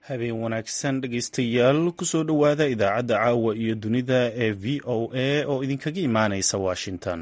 habeen wanaagsan dhegaystayaal kusoo dhowaada idaacadda caawa iyo dunida ee v o a oo idinkaga imaanaysa washington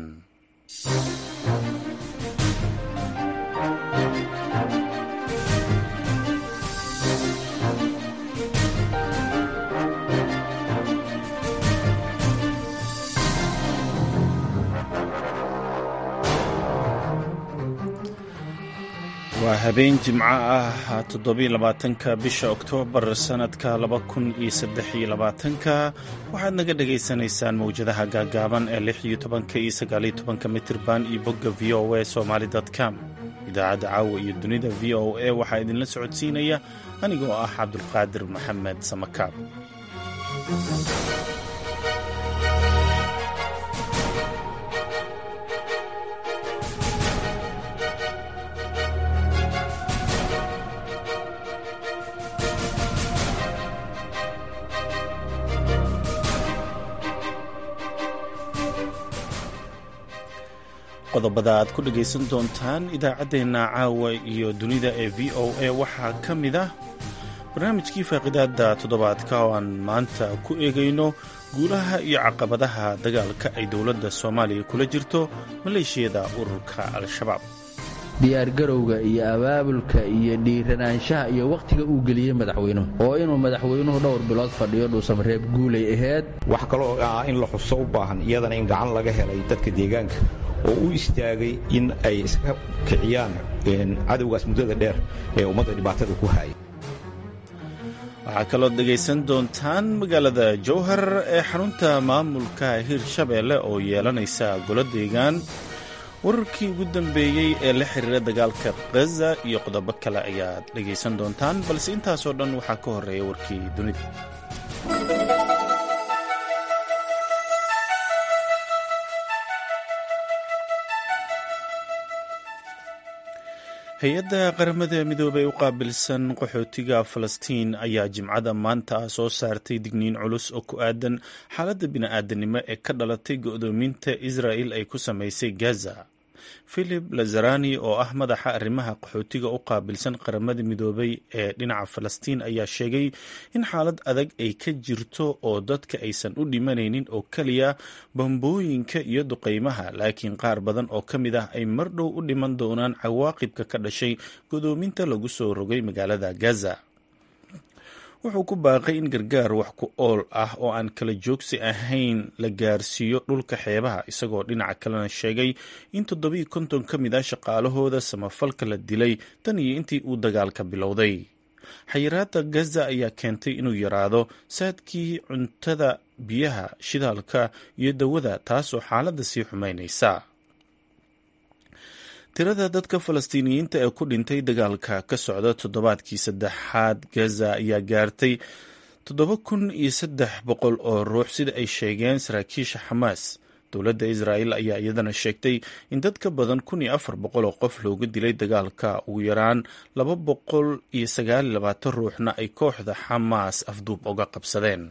waa habeen jimco ah toddobiy labaatanka bisha oktoobar sannadka laba kun iyo saddex iyo labaatanka waxaad naga dhagaysanaysaan mawjadaha gaagaaban ee lix iyo tobanka iyo sagaaliyo tobanka mitirban iyo bogga v o a somaali com idaacadda caawa iyo dunida v o a waxaa idinla socodsiinaya anigoo ah cabdulqaadir maxamed samakaab qodobada aad ku dhegaysan doontaan idaacaddeenna caawa iyo dunida ee v o a waxaa ka mid ah barnaamijkii faaqidaada toddobaadka oo aan maanta ku eegayno guulaha iyo caqabadaha dagaalka ay dowladda soomaaliya kula jirto maleeshiyada ururka al-shabaab diyaargarowga iyo abaabulka iyo dhiiranaanshaha iyo wakhtiga uu geliyey madaxweynuhu oo inuu madaxweynuhu dhowr bilood fadhiyo dhuusamareeb guulay ahayd wax kaloo ah in la xuso u baahan iyadana in gacan laga helay dadka deegaanka oo u istaagay in ay iska kiciyaan cadowgaas muddada dheer ee ummadda dhibaatada ku hayay waxaa kalood dhegaysan doontaan magaalada jowhar ee xarunta maamulka hirshabeelle oo yeelanaysa golo deegaan wararkii ugu dambeeyey ee la xiriira dagaalka khaza iyo qodobo kale ayaad dhegaysan doontaan balse intaasoo dhan waxaa ka horreeya warkii dunida hay-adda qaramada midoobey u qaabilsan qaxootiga falastiin ayaa jimcada maanta soo saartay digniin culus oo ku aadan xaaladda bini-aadanimo ee ka dhalatay go'doominta israa'il ay ku samaysay gaza philip lazarani oo ah madaxa arrimaha qaxootiga u qaabilsan qaramada midoobay ee dhinaca falastiin ayaa sheegay in xaalad adag ay ka jirto oo dadka aysan u dhimanaynin oo keliya bambooyinka iyo duqeymaha laakiin qaar badan oo ka mid ah ay mar dhow u dhiman doonaan cawaaqibka ka dhashay godoominta lagu soo rogay magaalada gaza wuxuu ku baaqay in gargaar wax ku ool ah oo aan kala joogsi ahayn la gaarsiiyo dhulka xeebaha isagoo dhinaca kalena sheegay in toddobiiyo konton ka mid ah shaqaalahooda samafalka la dilay tan iyo intii uu dagaalka bilowday xayiraadda gaza ayaa keentay inuu yaraado saadkii cuntada biyaha shidaalka iyo dawada taasoo xaaladda sii xumaynaysa tirada dadka falastiiniyiinta ee ku dhintay dagaalka ka socda toddobaadkii saddexaad gaza ayaa gaartay toddoba kun iyo saddex boqol oo ruux sida ay sheegeen saraakiisha xamaas dowladda israa'el ayaa iyadana sheegtay in dad ka badan kun iyo afar boqol oo qof looga dilay dagaalka ugu yaraan laba boqol iyo sagaal iyo labaatan ruuxna ay kooxda xamaas afduub uga qabsadeen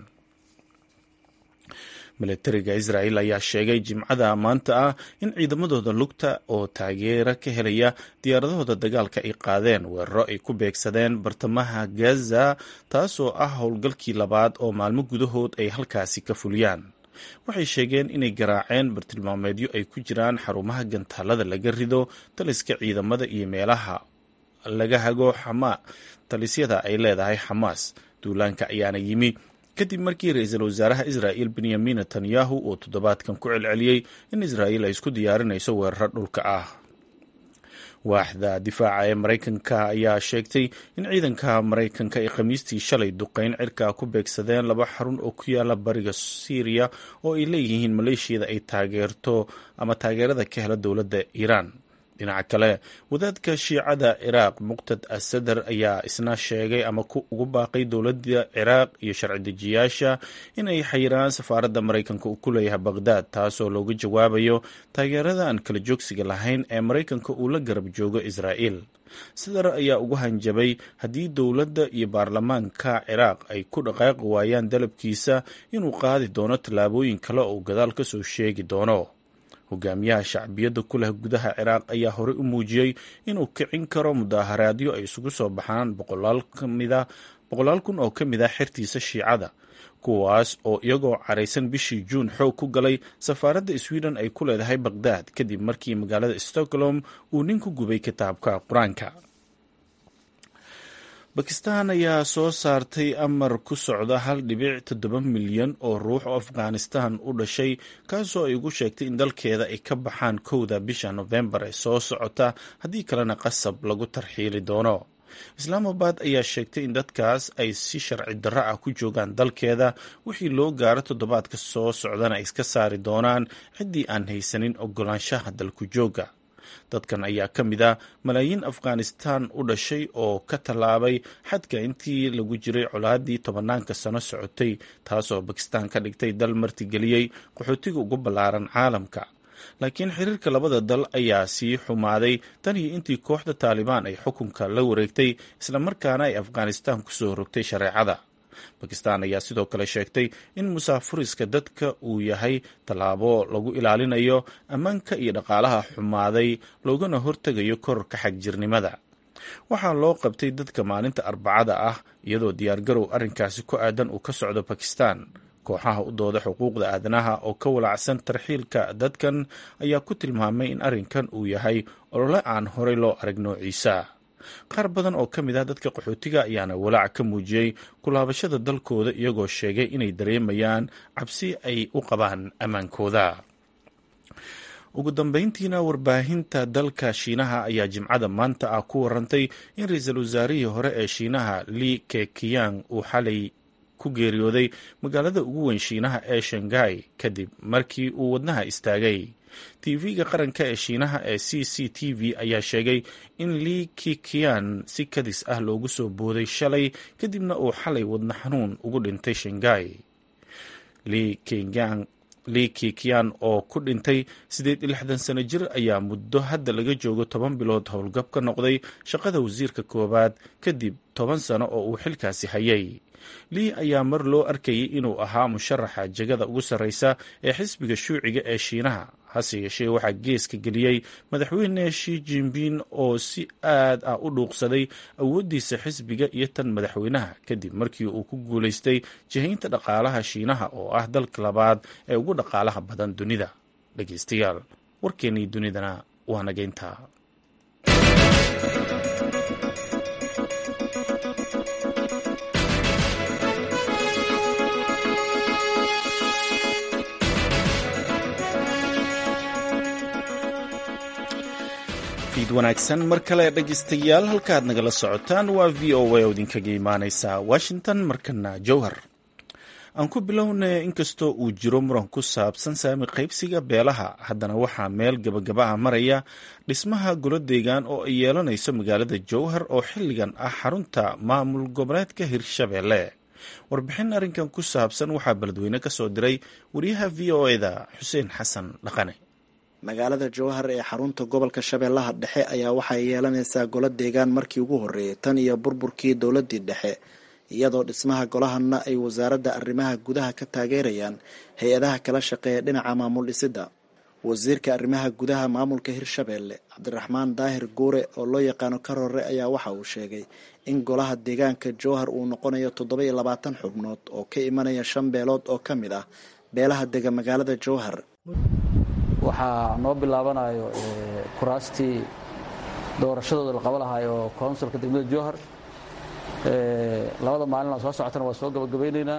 milatariga israa'el ayaa sheegay jimcada maanta ah in ciidamadooda lugta oo taageera ka helaya diyaaradahooda dagaalka ay qaadeen weeraro ay ku beegsadeen bartamaha gaza taasoo ah howlgalkii labaad oo maalmo gudahood ay halkaasi ka fuliyaan waxay sheegeen inay garaaceen bartilmaameedyo ay ku jiraan xarumaha gantaalada laga rido taliska ciidamada iyo meelaha laga hago xamaa talisyada ay leedahay xamaas duulaanka ayaana yimi kadib markii ra-iisul wasaaraha israa'il benyamin netanyahu uu toddobaadkan ku celceliyey in israa'il ay isku diyaarinayso weeraro dhulka ah waaxda difaaca ee maraykanka ayaa sheegtay in ciidanka maraykanka ay khamiistii shalay duqeyn cirka ku beegsadeen laba xarun oo ku yaala bariga syriya oo ay leeyihiin maleeshiyada ay taageerto ama taageerada ka hela dowladda iiraan dhinaca kale wadaadka shiicada ciraaq muqtad asadar ayaa isna sheegay ama ugu baaqay dowladda ciraaq iyo sharci dejiyaasha in ay xayiraan safaaradda maraykanka uu ku leeyahay baqhdaad taasoo looga jawaabayo taageerada aan kala joogsiga lahayn ee maraykanka uu la garab joogo israa'iil sadar ayaa ugu hanjabay haddii dowladda iyo baarlamaanka ciraaq ay ku dhaqaaqi waayaan dalabkiisa inuu qaadi doono tallaabooyin kale oo gadaal ka soo sheegi doono hogaamiyaha shacbiyadda ku leh gudaha ciraaq ayaa horey u muujiyey inuu kicin karo mudaaharaadyo ay isugu soo baxaan boqolaal ka mida boqolaal kun oo ka mid ah xertiisa shiicada kuwaas oo iyagoo caraysan bishii juun xoog ku galay safaaradda sweden ay ku leedahay baqdaad kadib markii magaalada stockholm uu nin ku gubay kitaabka qur-aanka bakistan ayaa soo saartay amar ku socda hal dhibic toddoba milyan oo ruux oo afghanistan u dhashay kaasoo ay ugu sheegtay in dalkeeda ay ka baxaan kowda bisha nofembar ee soo socota haddii kalena qasab lagu tarxiili doono islaamabad ayaa sheegtay in dadkaas ay si sharci darro ah ku joogaan dalkeeda wixii loo gaaro toddobaadka soo socdana ay iska saari doonaan ciddii aan haysanin ogolaanshaha dalku jooga dadkan ayaa ka mid ah malaayiin afghanistan u dhashay oo ka tallaabay xadka intii lagu jiray colaadii tobanaanka sano socotay taasoo bakistan ka dhigtay dal martigeliyey qaxootiga ugu ballaaran caalamka laakiin xiriirka labada dal ayaa sii xumaaday tan iyo intii kooxda taalibaan ay xukunka la wareegtay islamarkaana ay afghanistan kusoo rogtay shareecada bakistan ayaa sidoo kale sheegtay in musaafuriska dadka uu yahay tallaabo lagu ilaalinayo ammaanka iyo dhaqaalaha xumaaday loogana hortegayo kororka xagjirnimada waxaa loo qabtay dadka maalinta arbacada ah iyadoo diyaargarow arrinkaasi ku aadan uu ka socdo bakistan kooxaha u dooda xuquuqda aadanaha oo ka walacsan tarxiilka dadkan ayaa ku tilmaamay in arrinkan uu yahay olole aan horey loo arag noociisa qaar badan oo ka mid ah dadka qaxootiga ayaana walaac ka muujiyey kulaabashada dalkooda iyagoo sheegay inay dareemayaan cabsi ay u qabaan ammaankooda ugu dambeyntiina warbaahinta dalka shiinaha ayaa jimcada maanta ah ku warantay in ra-iisul wasaarihii hore ee shiinaha li kekiyang uu xalay ku geeriyooday magaalada ugu weyn shiinaha ee shanghai kadib markii uu wadnaha istaagay tv-ga qaranka ee shiinaha ee c c t v ayaa sheegay in li kikian si kadis ah loogu soo booday shalay kadibna uu xalay wadna xanuun ugu dhintay shanghai li kikian oo ku dhintay siddeed iyo lixdan sano jir ayaa muddo hadda laga joogo toban bilood howlgab ka noqday shaqada wasiirka koowaad kadib toban sano oo uu xilkaasi hayay lii ayaa mar loo arkayay inuu ahaa musharaxa jegada ugu sarreysa ee xisbiga shuuciga ee shiinaha hase yeeshee waxaa geeska geliyey madaxweyne shi jinbin oo si aad ah u dhuuqsaday awooddiisa xisbiga iyo tan madaxweynaha kadib markii uu ku guulaystay jihaynta dhaqaalaha shiinaha oo ah dalka labaad ee ugu dhaqaalaha badan dunida dhegeystayaal warkeennii dunidana waa nageynta fiid wanaagsan mar kale dhegeystayaal halkaad nagala socotaan waa v o a oo idinkaga imaaneysa washington markana jowhar aan ku bilownay inkastoo uu jiro muran ku saabsan saami qaybsiga beelaha haddana waxaa meel gabagabaha maraya dhismaha golo deegaan oo ay yeelanayso magaalada jowhar oo xilligan ah xarunta maamul goboleedka hirshabeelle warbixin arrinkan ku saabsan waxaa beledweyne ka soo diray wariyaha v o eda xuseen xasan dhaqane magaalada jowhar ee xarunta gobolka shabeellaha dhexe ayaa waxay yeelanaysaa golo deegaan markii ugu horreeyay tan iyo burburkii dowladdii dhexe iyadoo dhismaha golahanna ay wasaaradda arrimaha gudaha ka taageerayaan hay-adaha kala shaqeeya dhinaca maamul dhisidda wasiirka arrimaha gudaha maamulka hirshabeelle cabdiraxmaan daahir guure oo loo yaqaano karore ayaa waxa uu sheegay in golaha deegaanka jowhar uu noqonayo toddoba iyo labaatan xubnood oo ka imanaya shan beelood oo ka mid ah beelaha dega magaalada jowhar waxaa noo bilaabanayo kuraastii doorashadooda la qaba lahaay oo counsilka degmada jowhar labada maalin oo soo socotana waa soo gabagabaynaynaa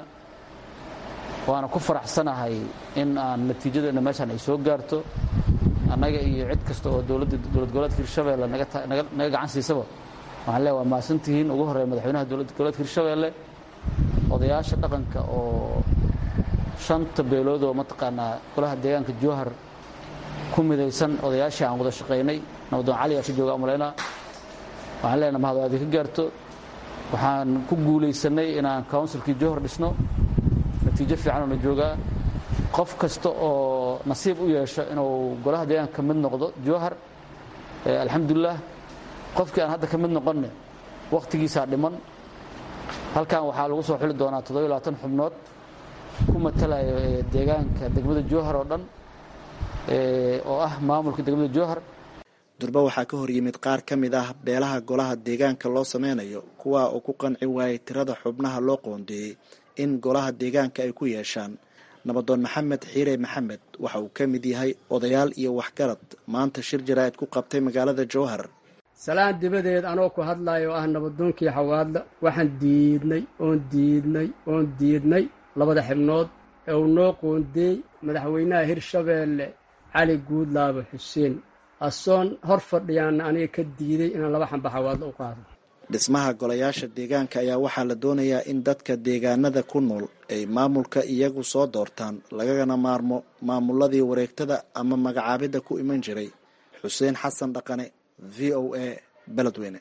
waana ku faraxsanahay in aan natiijadeenna meeshaan ay soo gaarto annaga iyo cid kasta oo dowladda dowlad goboleedka hirshabeelle naga gacan siisaba waxaan leeya waa mahadsantihiin ugu horreeya madaxweynaha dowlad goboleedka hirshabeelle odayaasha dhaqanka oo shanta beelood oo mataqaanaa golaha deegaanka jowhar ku midaysan odayaashii aan wada shaqaynay nabaddoon cali aa ka jooga umalaynaa waxaan leenaha mahad aadi ka gaarto waxaan ku guulaysanay inaan counsilkii jowhar dhisno natiijo fiicanoo na joogaa qof kasta oo nasiib u yeesho inuu golaha deegaanka ka mid noqdo jowhar alxamdulilah qofkii aan hadda ka mid noqonne wakhtigiisaa dhiman halkan waxaa lagu soo xuli doonaa toddoba iyo labaatan xubnood ku matalayo deegaanka degmada jowhar oo dhan oo ah maamulka degmada jowhar durba waxaa ka horyimid qaar ka mid ah beelaha golaha deegaanka loo sameynayo kuwa oo ku qanci waayay tirada xubnaha loo qoondeeyey in golaha deegaanka ay ku yeeshaan nabadoon maxamed xiire maxamed waxa uu ka mid yahay odayaal iyo waxgarad maanta shir jaraa'id ku qabtay magaalada jowhar salaan dibadeed anoo ku hadlayo oo ah nabadoonkii xawaadla waxaan diidnay oon diidnay oon diidnay labada xibnood ee uu noo qoondeey madaxweynaha hirshabeelle cali guudlaabo xuseen asoon hor fadhiyaana aniga ka diiday inaan laba xamba xawaadla u qaado dhismaha golayaasha deegaanka ayaa waxaa la doonayaa in dadka deegaanada ku nool ay maamulka iyagu soo doortaan lagagana maarmo maamuladii wareegtada ama magacaabidda ku iman jiray xuseen xasan dhaqane v o a beledweyne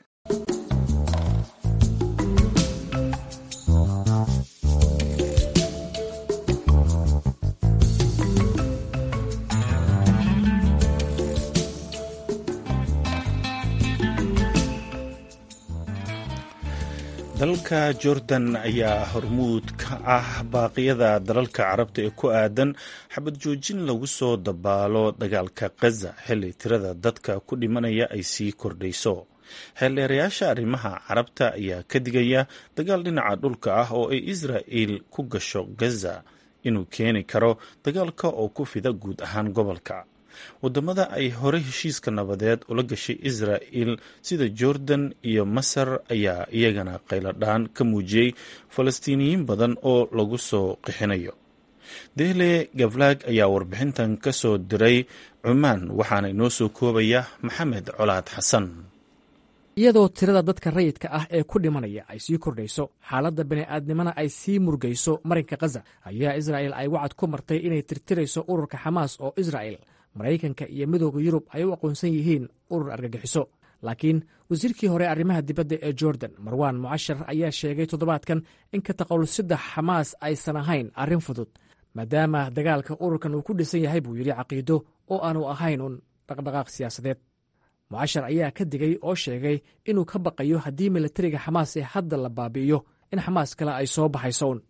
dalka jordan ayaa hormuud ka ah baaqyada dalalka carabta ee ku aadan xabad joojin lagu soo dabaalo dagaalka khaza xilli tirada dadka ku dhimanaya ay sii kordhayso xeeldheerayaasha arrimaha carabta ayaa ka digaya dagaal dhinaca dhulka ah oo ay israa'il ku gasho gaza inuu keeni karo dagaalka oo ku fida guud ahaan gobolka wadamada ay hore heshiiska nabadeed ula gashay israa'il sida jordan iyo masar ayaa iyagana qayladhaan ka muujiyey falastiiniyiin badan oo lagu soo qixinayo dehle gavlag ayaa warbixintan ka soo diray cumaan waxaana inoo soo koobaya maxamed colaad xasan iyadoo tirada dadka rayidka ah ee ku dhimanaya ay sii kordhayso xaaladda bini'aadnimana ay sii murgayso marinka khaza ayaa israa'il ay wacad ku martay inay tirtirayso ururka xamaas oo israa'il maraykanka iyo midooda yurub ay u aqoonsan yihiin urur argagixiso laakiin wasiirkii hore arrimaha dibadda ee jordan marwaan mucashar ayaa sheegay toddobaadkan in ka taqalusidda xamaas aysan ahayn arrin fudud maadaama dagaalka ururkan uu ku dhisan yahay buu yidhi caqiido oo aanu ahayn un dhaqdhaqaaq siyaasadeed mucashar ayaa ka digay oo sheegay inuu ka baqayo haddii militariga xamaas ee hadda la baabi'iyo in xamaas kale ay soo baxayso un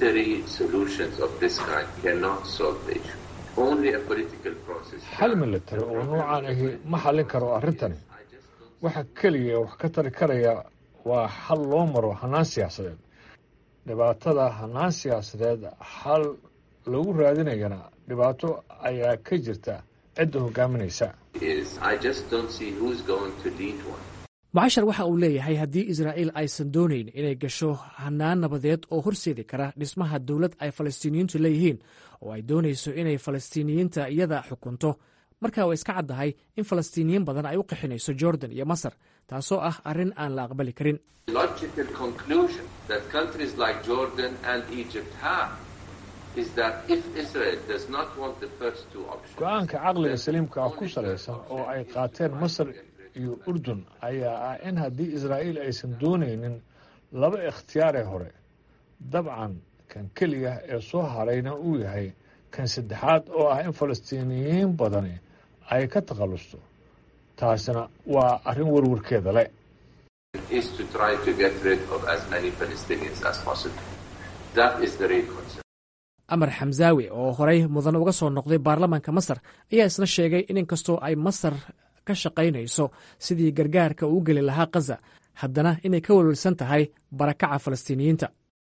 xal militari oo nuucan ahi ma xallin karo arrintani waxa keliya wax ka tari karaya waa xal loo maro hannaan siyaasadeed dhibaatada hannaan siyaasadeed xal lagu raadinayana dhibaato ayaa ka jirta cidda hogaaminaysa mucashar waxa uu leeyahay haddii israa'iil aysan doonayn inay gasho hannaan nabadeed oo horseedi kara dhismaha dowlad ay falastiiniyiintu leeyihiin oo ay doonayso inay falastiiniyiinta iyada xukunto markaa way iska caddahay in falastiiniyiin badan ay u qixinayso jordan iyo masar taasoo ah arrin aan la aqbali karin go-aanka caqliga saliimka ah ku salaysan oo ay qaateen masar iyo urdun ayaa ah in haddii israa'iil aysan doonaynin laba ikhtiyaaree hore dabcan kan keliya ee soo harayna uu yahay kan saddexaad oo ah in falastiiniyiin badani ay ka takhallusto taasina waa arrin warwarkeeda le amar xamsaawi oo horay mudan uga soo noqday baarlamaanka masar ayaa isna sheegay in inkastoo ay masar ka shaqaynayso sidii gargaarka uu geli lahaa khaza haddana inay ka welwelsan tahay barakaca falastiiniyiinta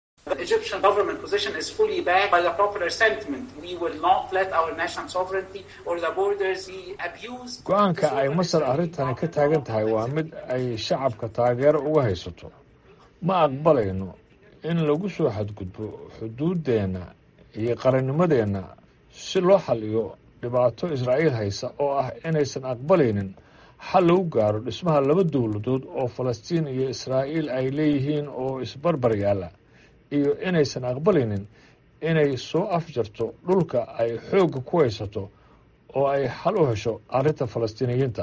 go-aanka ay masar arrintani ka taagan tahay waa mid ay shacabka taageero uga haysato ma aqbalayno in lagu soo xadgudbo xuduuddeenna iyo qarannimadeenna si loo xaliyo dhibaato israa'iil haysa oo ah inaysan aqbalaynin xal lagu gaaro dhismaha laba dowladood oo falastiin iyo israa'iil ay leeyihiin oo isbarbar yaalla iyo inaysan aqbalaynin inay soo afjarto dhulka ay xoogga ku haysato oo ay xal u hesho arrinta falastiiniyiinta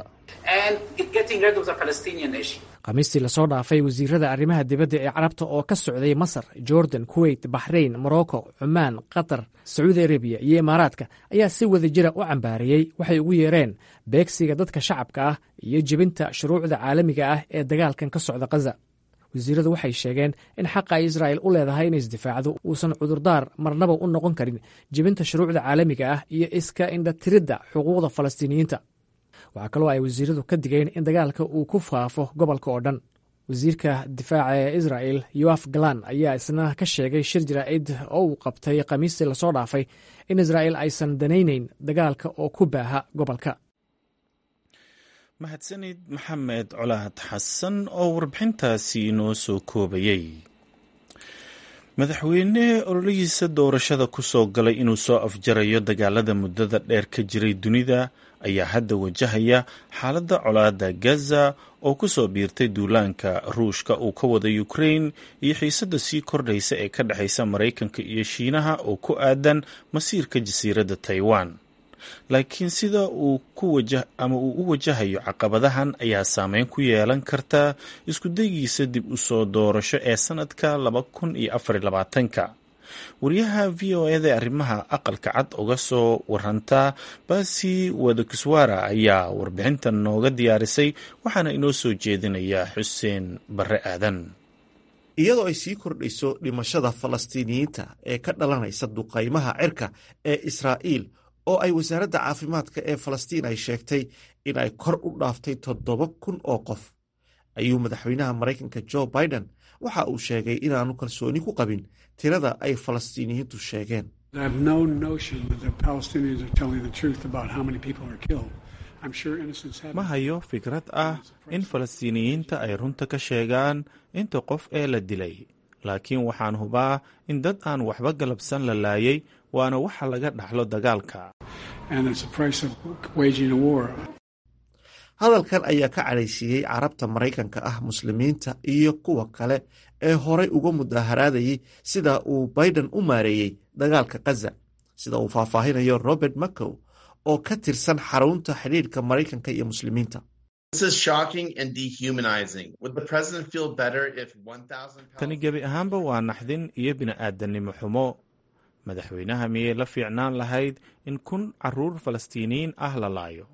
khamiistii lasoo dhaafay wasiirada arrimaha dibadda ee carabta oo ka socday masar jordan kuweyt baxrayn morocco cumaan qatar sacuudi arabiya iyo imaaraadka ayaa si wada jira u cambaariyey waxay ugu yeereen beegsiga dadka shacabka ah iyo jebinta shuruucda caalamiga ah ee dagaalkan ka socda khaza wasiiradu waxay sheegeen in xaqa ay israa'il u leedahay inay isdifaacdo uusan cudurdaar marnaba u noqon karin jebinta shuruucda caalamiga ah iyo iska indhatiridda xuquuqda falastiiniyiinta waxaa kaloo ay wasiiradu ka digeen in dagaalka uu ku faafo gobolka oo dhan wasiirka difaaca ee israel yoaf galan ayaa isna ka sheegay shir jaraa'id oo uu qabtay khamiistii lasoo dhaafay in israel aysan danayneyn dagaalka oo ku baaha gobolka mahadsanid maxamed colaad xasan oo warbixintaasi inoo soo koobayey madaxweyne ololihiisa doorashada ku soo galay inuu soo afjarayo dagaalada muddada dheer ka jiray dunida ayaa hadda wajahaya xaaladda colaadda gaza oo ku soo biirtay duulaanka ruushka uu ka wada ukrain iyo xiisadda sii kordhaysa ee ka dhexaysa maraykanka iyo shiinaha oo ku aadan masiirka jasiiradda taiwan laakiin sida uu ama uu u wajahayo caqabadahan ayaa saameyn ku yeelan karta iskudayigiisa dib u soo doorasho ee sanadka laba kun iyo afar iyo labaatanka wariyaha v o eda arrimaha aqalka cad uga soo waranta basi wadakiswara ayaa warbixintan nooga diyaarisay waxaana inoo soo jeedinaya xuseen barre aadan iyadoo ay sii kordhayso dhimashada falastiiniyiinta ee ka dhalanaysa duqaymaha cirka ee israa'iil oo ay wasaaradda caafimaadka ee falastiin ay sheegtay in ay kor u dhaaftay toddoba kun oo qof ayuu madaxweynaha maraykanka jo biden waxa uu sheegay inaanu kalsooni ku qabin tirada ay falastiiniyiintu sheegeen ma hayo fikrad ah in falastiiniyiinta ay runta ka sheegaan inta qof ee la dilay laakiin waxaan hubaa in dad aan waxba galabsan la laayay waana waxa laga dhaxlo dagaalka hadalkan ayaa ka cadhaysiiyey carabta maraykanka ah muslimiinta iyo kuwa kale ee horay uga mudaharaadayay sida uu biden u maareeyey dagaalka kaza sida uu faahfaahinayo robert macow oo ka tirsan xarunta xidhiidhka maraykanka iyo muslimiinta tani gebi ahaanba waa naxdin iyo bini'aadanimo xumo madaxweynaha miyay la fiicnaan lahayd in kun caruur falastiiniyiin ah la laayo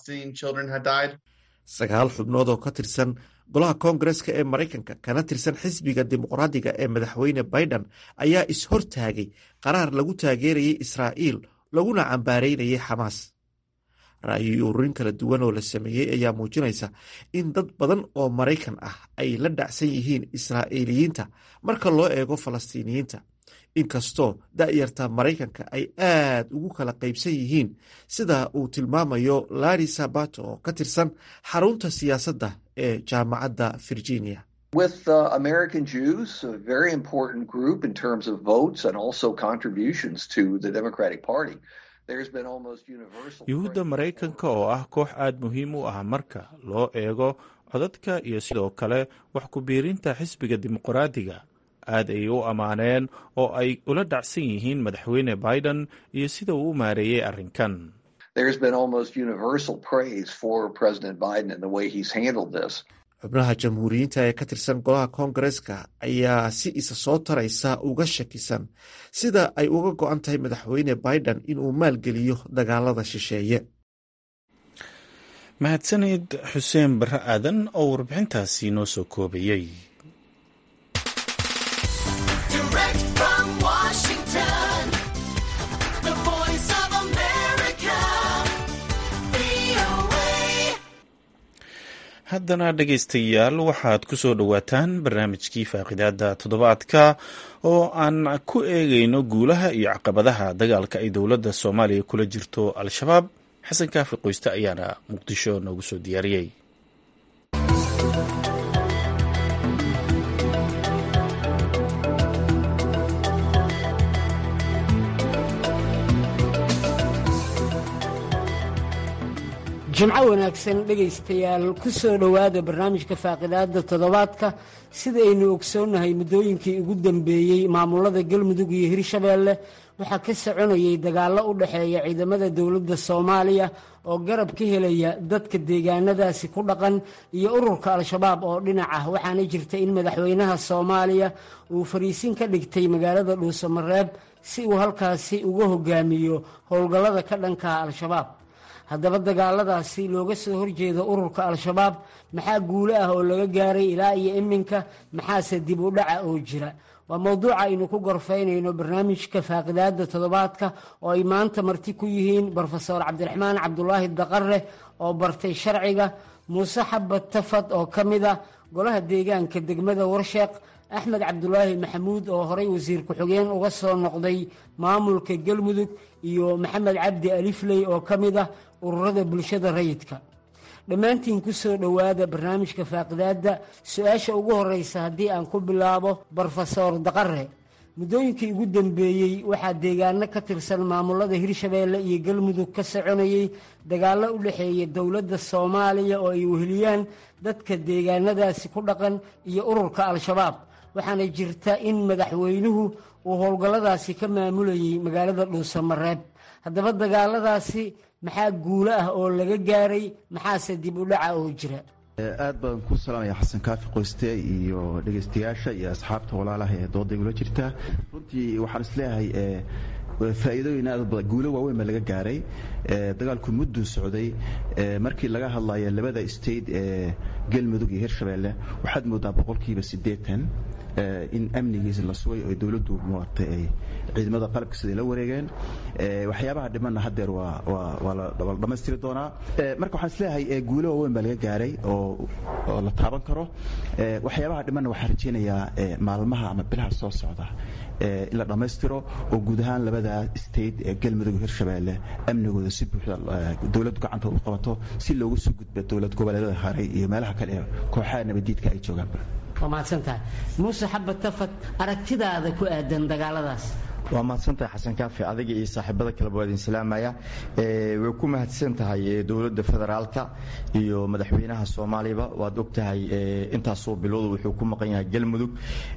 sagaal xubnood oo ka tirsan golaha koongareska ee maraykanka kana tirsan xisbiga dimuqraadiga ee madaxweyne biden ayaa is-hortaagay qaraar lagu taageerayay israa'iil laguna cambaareynayay xamaas ra'yi ururin kala duwan oo la sameeyey ayaa muujinaysa in dad badan oo maraykan ah ay la dhacsan yihiin israa'iiliyiinta marka loo eego falastiiniyiinta inkastoo da'yarta maraykanka ay aad ugu kala qaybsan yihiin sida uu tilmaamayo larri sabato oo ka tirsan xarunta siyaasadda ee jaamacadda virginia With uh, American Jews, a very important group in terms of votes and also contributions to the Democratic Party, there's been almost universal. yuhuudda maraykanka oo ah koox aad muhiim u ah marka loo eego codadka iyo sidoo kale wax ku biirinta xisbiga dimuqraadiga aad ayay u ammaaneen oo ay ula dhacsan yihiin madaxweyne biden iyo sida uu u maareeyey arrinkan There's been almost universal praise for President Biden and the way he's handled this. xubnaha jamhuuriyiinta ee ka tirsan golaha koongareska ayaa si isa soo taraysa uga shakisan sida ay uga go-an tahay madaxweyne biden inuu maalgeliyo dagaalada shisheeye mahadsanid xuseen barre aadan oo warbixintaasi noo soo koobayey Direct from Washington, the voice of America, VOA. haddana dhegaystayaal waxaad ku soo dhowaataan barnaamijkii faaqidaada toddobaadka oo aan ku eegayno guulaha iyo caqabadaha dagaalka ay dowladda soomaaliya kula jirto al-shabaab xasan kaafi qoyste ayaana muqdisho noogu soo diyaariyey jimco wanaagsan dhegaystayaal ku soo dhowaada barnaamijka faaqidaada toddobaadka sida aynu ogsoonnahay muddooyinkii ugu dambeeyey maamulada galmudug iyo hirshabeelle waxaa ka soconayay dagaallo u dhexeeya ciidamada dowladda soomaaliya oo garab ka helaya dadka deegaanadaasi ku dhaqan iyo ururka al-shabaab oo dhinac ah waxaana jirta in madaxweynaha soomaaliya uu fariisin ka dhigtay magaalada dhuusamareeb si uu halkaasi uga hogaamiyo howlgallada ka dhanka al-shabaab haddaba dagaaladaasi looga soo horjeeda ururka al-shabaab maxaa guulo ah oo laga gaaray ilaa iyo iminka maxaase dib u dhaca oo jira waa mowduuca aynu ku gorfaynayno barnaamijka faaqidaada toddobaadka oo ay maanta marti ku yihiin brofeor cabdiraxmaan cabdulaahi daqare oo bartay sharciga muuse xabad tafad oo ka mid ah golaha deegaanka degmada warsheeq axmed cabdulaahi maxamuud oo horey wasiir ku-xigeen uga soo noqday maamulka galmudug iyo maxamed cabdi alifley oo ka mid ah ururada bulshada rayidka dhammaantiin ku soo dhowaada barnaamijka faaqidaadda su-aasha ugu horeysa haddii aan ku bilaabo brofesor daqare muddooyinkii ugu dambeeyey waxaa deegaano ka tirsan maamulada hirshabeelle iyo galmudug ka soconayey dagaallo u dhexeeya dowladda soomaaliya oo ay weheliyaan dadka deegaanadaasi ku dhaqan iyo ururka al-shabaab waxaana jirta in madaxweynuhu uu howlgalladaasi ka maamulayay magaalada dhuusamareeb haddaba dagaaladaasi maxaa guulo ah oo laga gaaray maxaase dib u dhaca oo jira aad baan ku salaamaya xasan kaafi qoyste iyo dhegaystayaasha iyo asxaabta walaalaha ee dooda igula jirta runtii waxaan isleeyahay faa'iidooyin aad u badan guulo waaweyn baa laga gaaray dagaalku mudduu socday markii laga hadlayo labada state ee galmudug iyo hirshabeelle waxaad moodaa boqolkiiba siddeetan in amnigiisa la sugay oo dowladdu maaragtay ay ciidamada qalabka siday la wareegeen waxyaabaha dhimanna haddeer waa waa waa la dhammaystiri doonaa marka waxaan isleeyahay guulo waaweyn baa laga gaaray oo oo la taaban karo waxyaabaha dhimanna waxaan rajaynayaa maalmaha ama bilaha soo socda in la dhammaystiro oo guud ahaan labada state ee galmudug hirshabeelle amnigooda si buuxda dowladdu gacanta u qabato si loogu soo gudbo dowlad goboleedyada haray iyo meelaha kale ee kooxaha nabadiidka ay joogaanba waa mahadsantahay muuse xabad tafad aragtidaada ku aadan dagaaladaas waa mahadsantahay xasan kaafi adiga iyo saaxiibada kaleba waa idin salaamaya way ku mahadsan tahay dowladda federaalka iyo madaxweynaha soomaaliyaba waad og tahay intaasoo bilowda wuxuu ku maqan yahay galmudug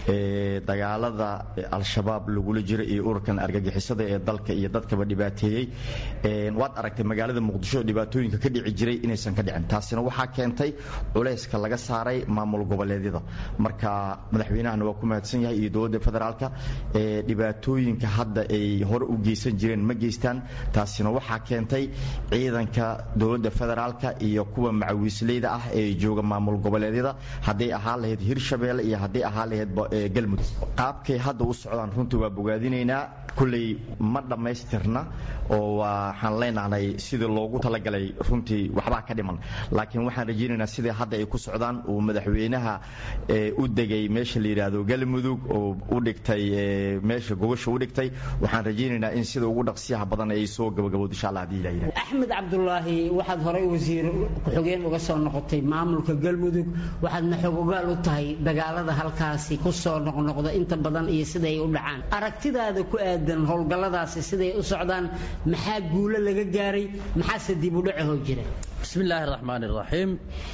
dagaalada al-shabaab lagula jira iyo ururkan argagixisada ee dalka iyo dadkaba dhibaateeyey waad aragtay magaalada muqdisho dhibaatooyinka ka dhici jiray inaysan ka dhicin taasina waxaa keentay culayska laga saaray maamul goboleedyada marka madaxweynahana waa ku mahadsan yahay iyo dowladda federaalka dhibaatooyin hadda ay hore u geysan jireen ma geystaan taasina waxaa keentay ciidanka dowladda federaalka iyo kuwa macawiisleyda ah ee jooga maamul goboleedyada hadday ahaan lahayd hirshabeelle iyo hadday ahaan lahayd galmudug qaabkay hadda u socdaan runtii waa bogaadinaynaa kulley ma dhammaystirna oo waxaan leenahnay sidii loogu talagalay runtii waxbaa ka dhiman laakiin waxaan rajaynaynaa sidai hadda ay ku socdaan uu madaxweynaha u degay meesha la yidhaahdo galmudug oo u dhigtay meesha gogasha u dhigtay waxaan rajaynaynaa in sida ugu dhaqsiyaha badan ay soo gabagabowdo insha allah hadii ilaha axmed cabdulaahi waxaad horey wasiir ku-xigeen uga soo noqotay maamulka galmudug waxaadna xogogaal u tahay dagaalada halkaasi ku soo noqnoqda inta badan iyo siday u dhacaan aragtidaada ku aadan howlgalladaasi siday u socdaan maxaa guulo laga gaaray maxaase dib u dhacahoo jira bismi illaahi raxmaan iraxiim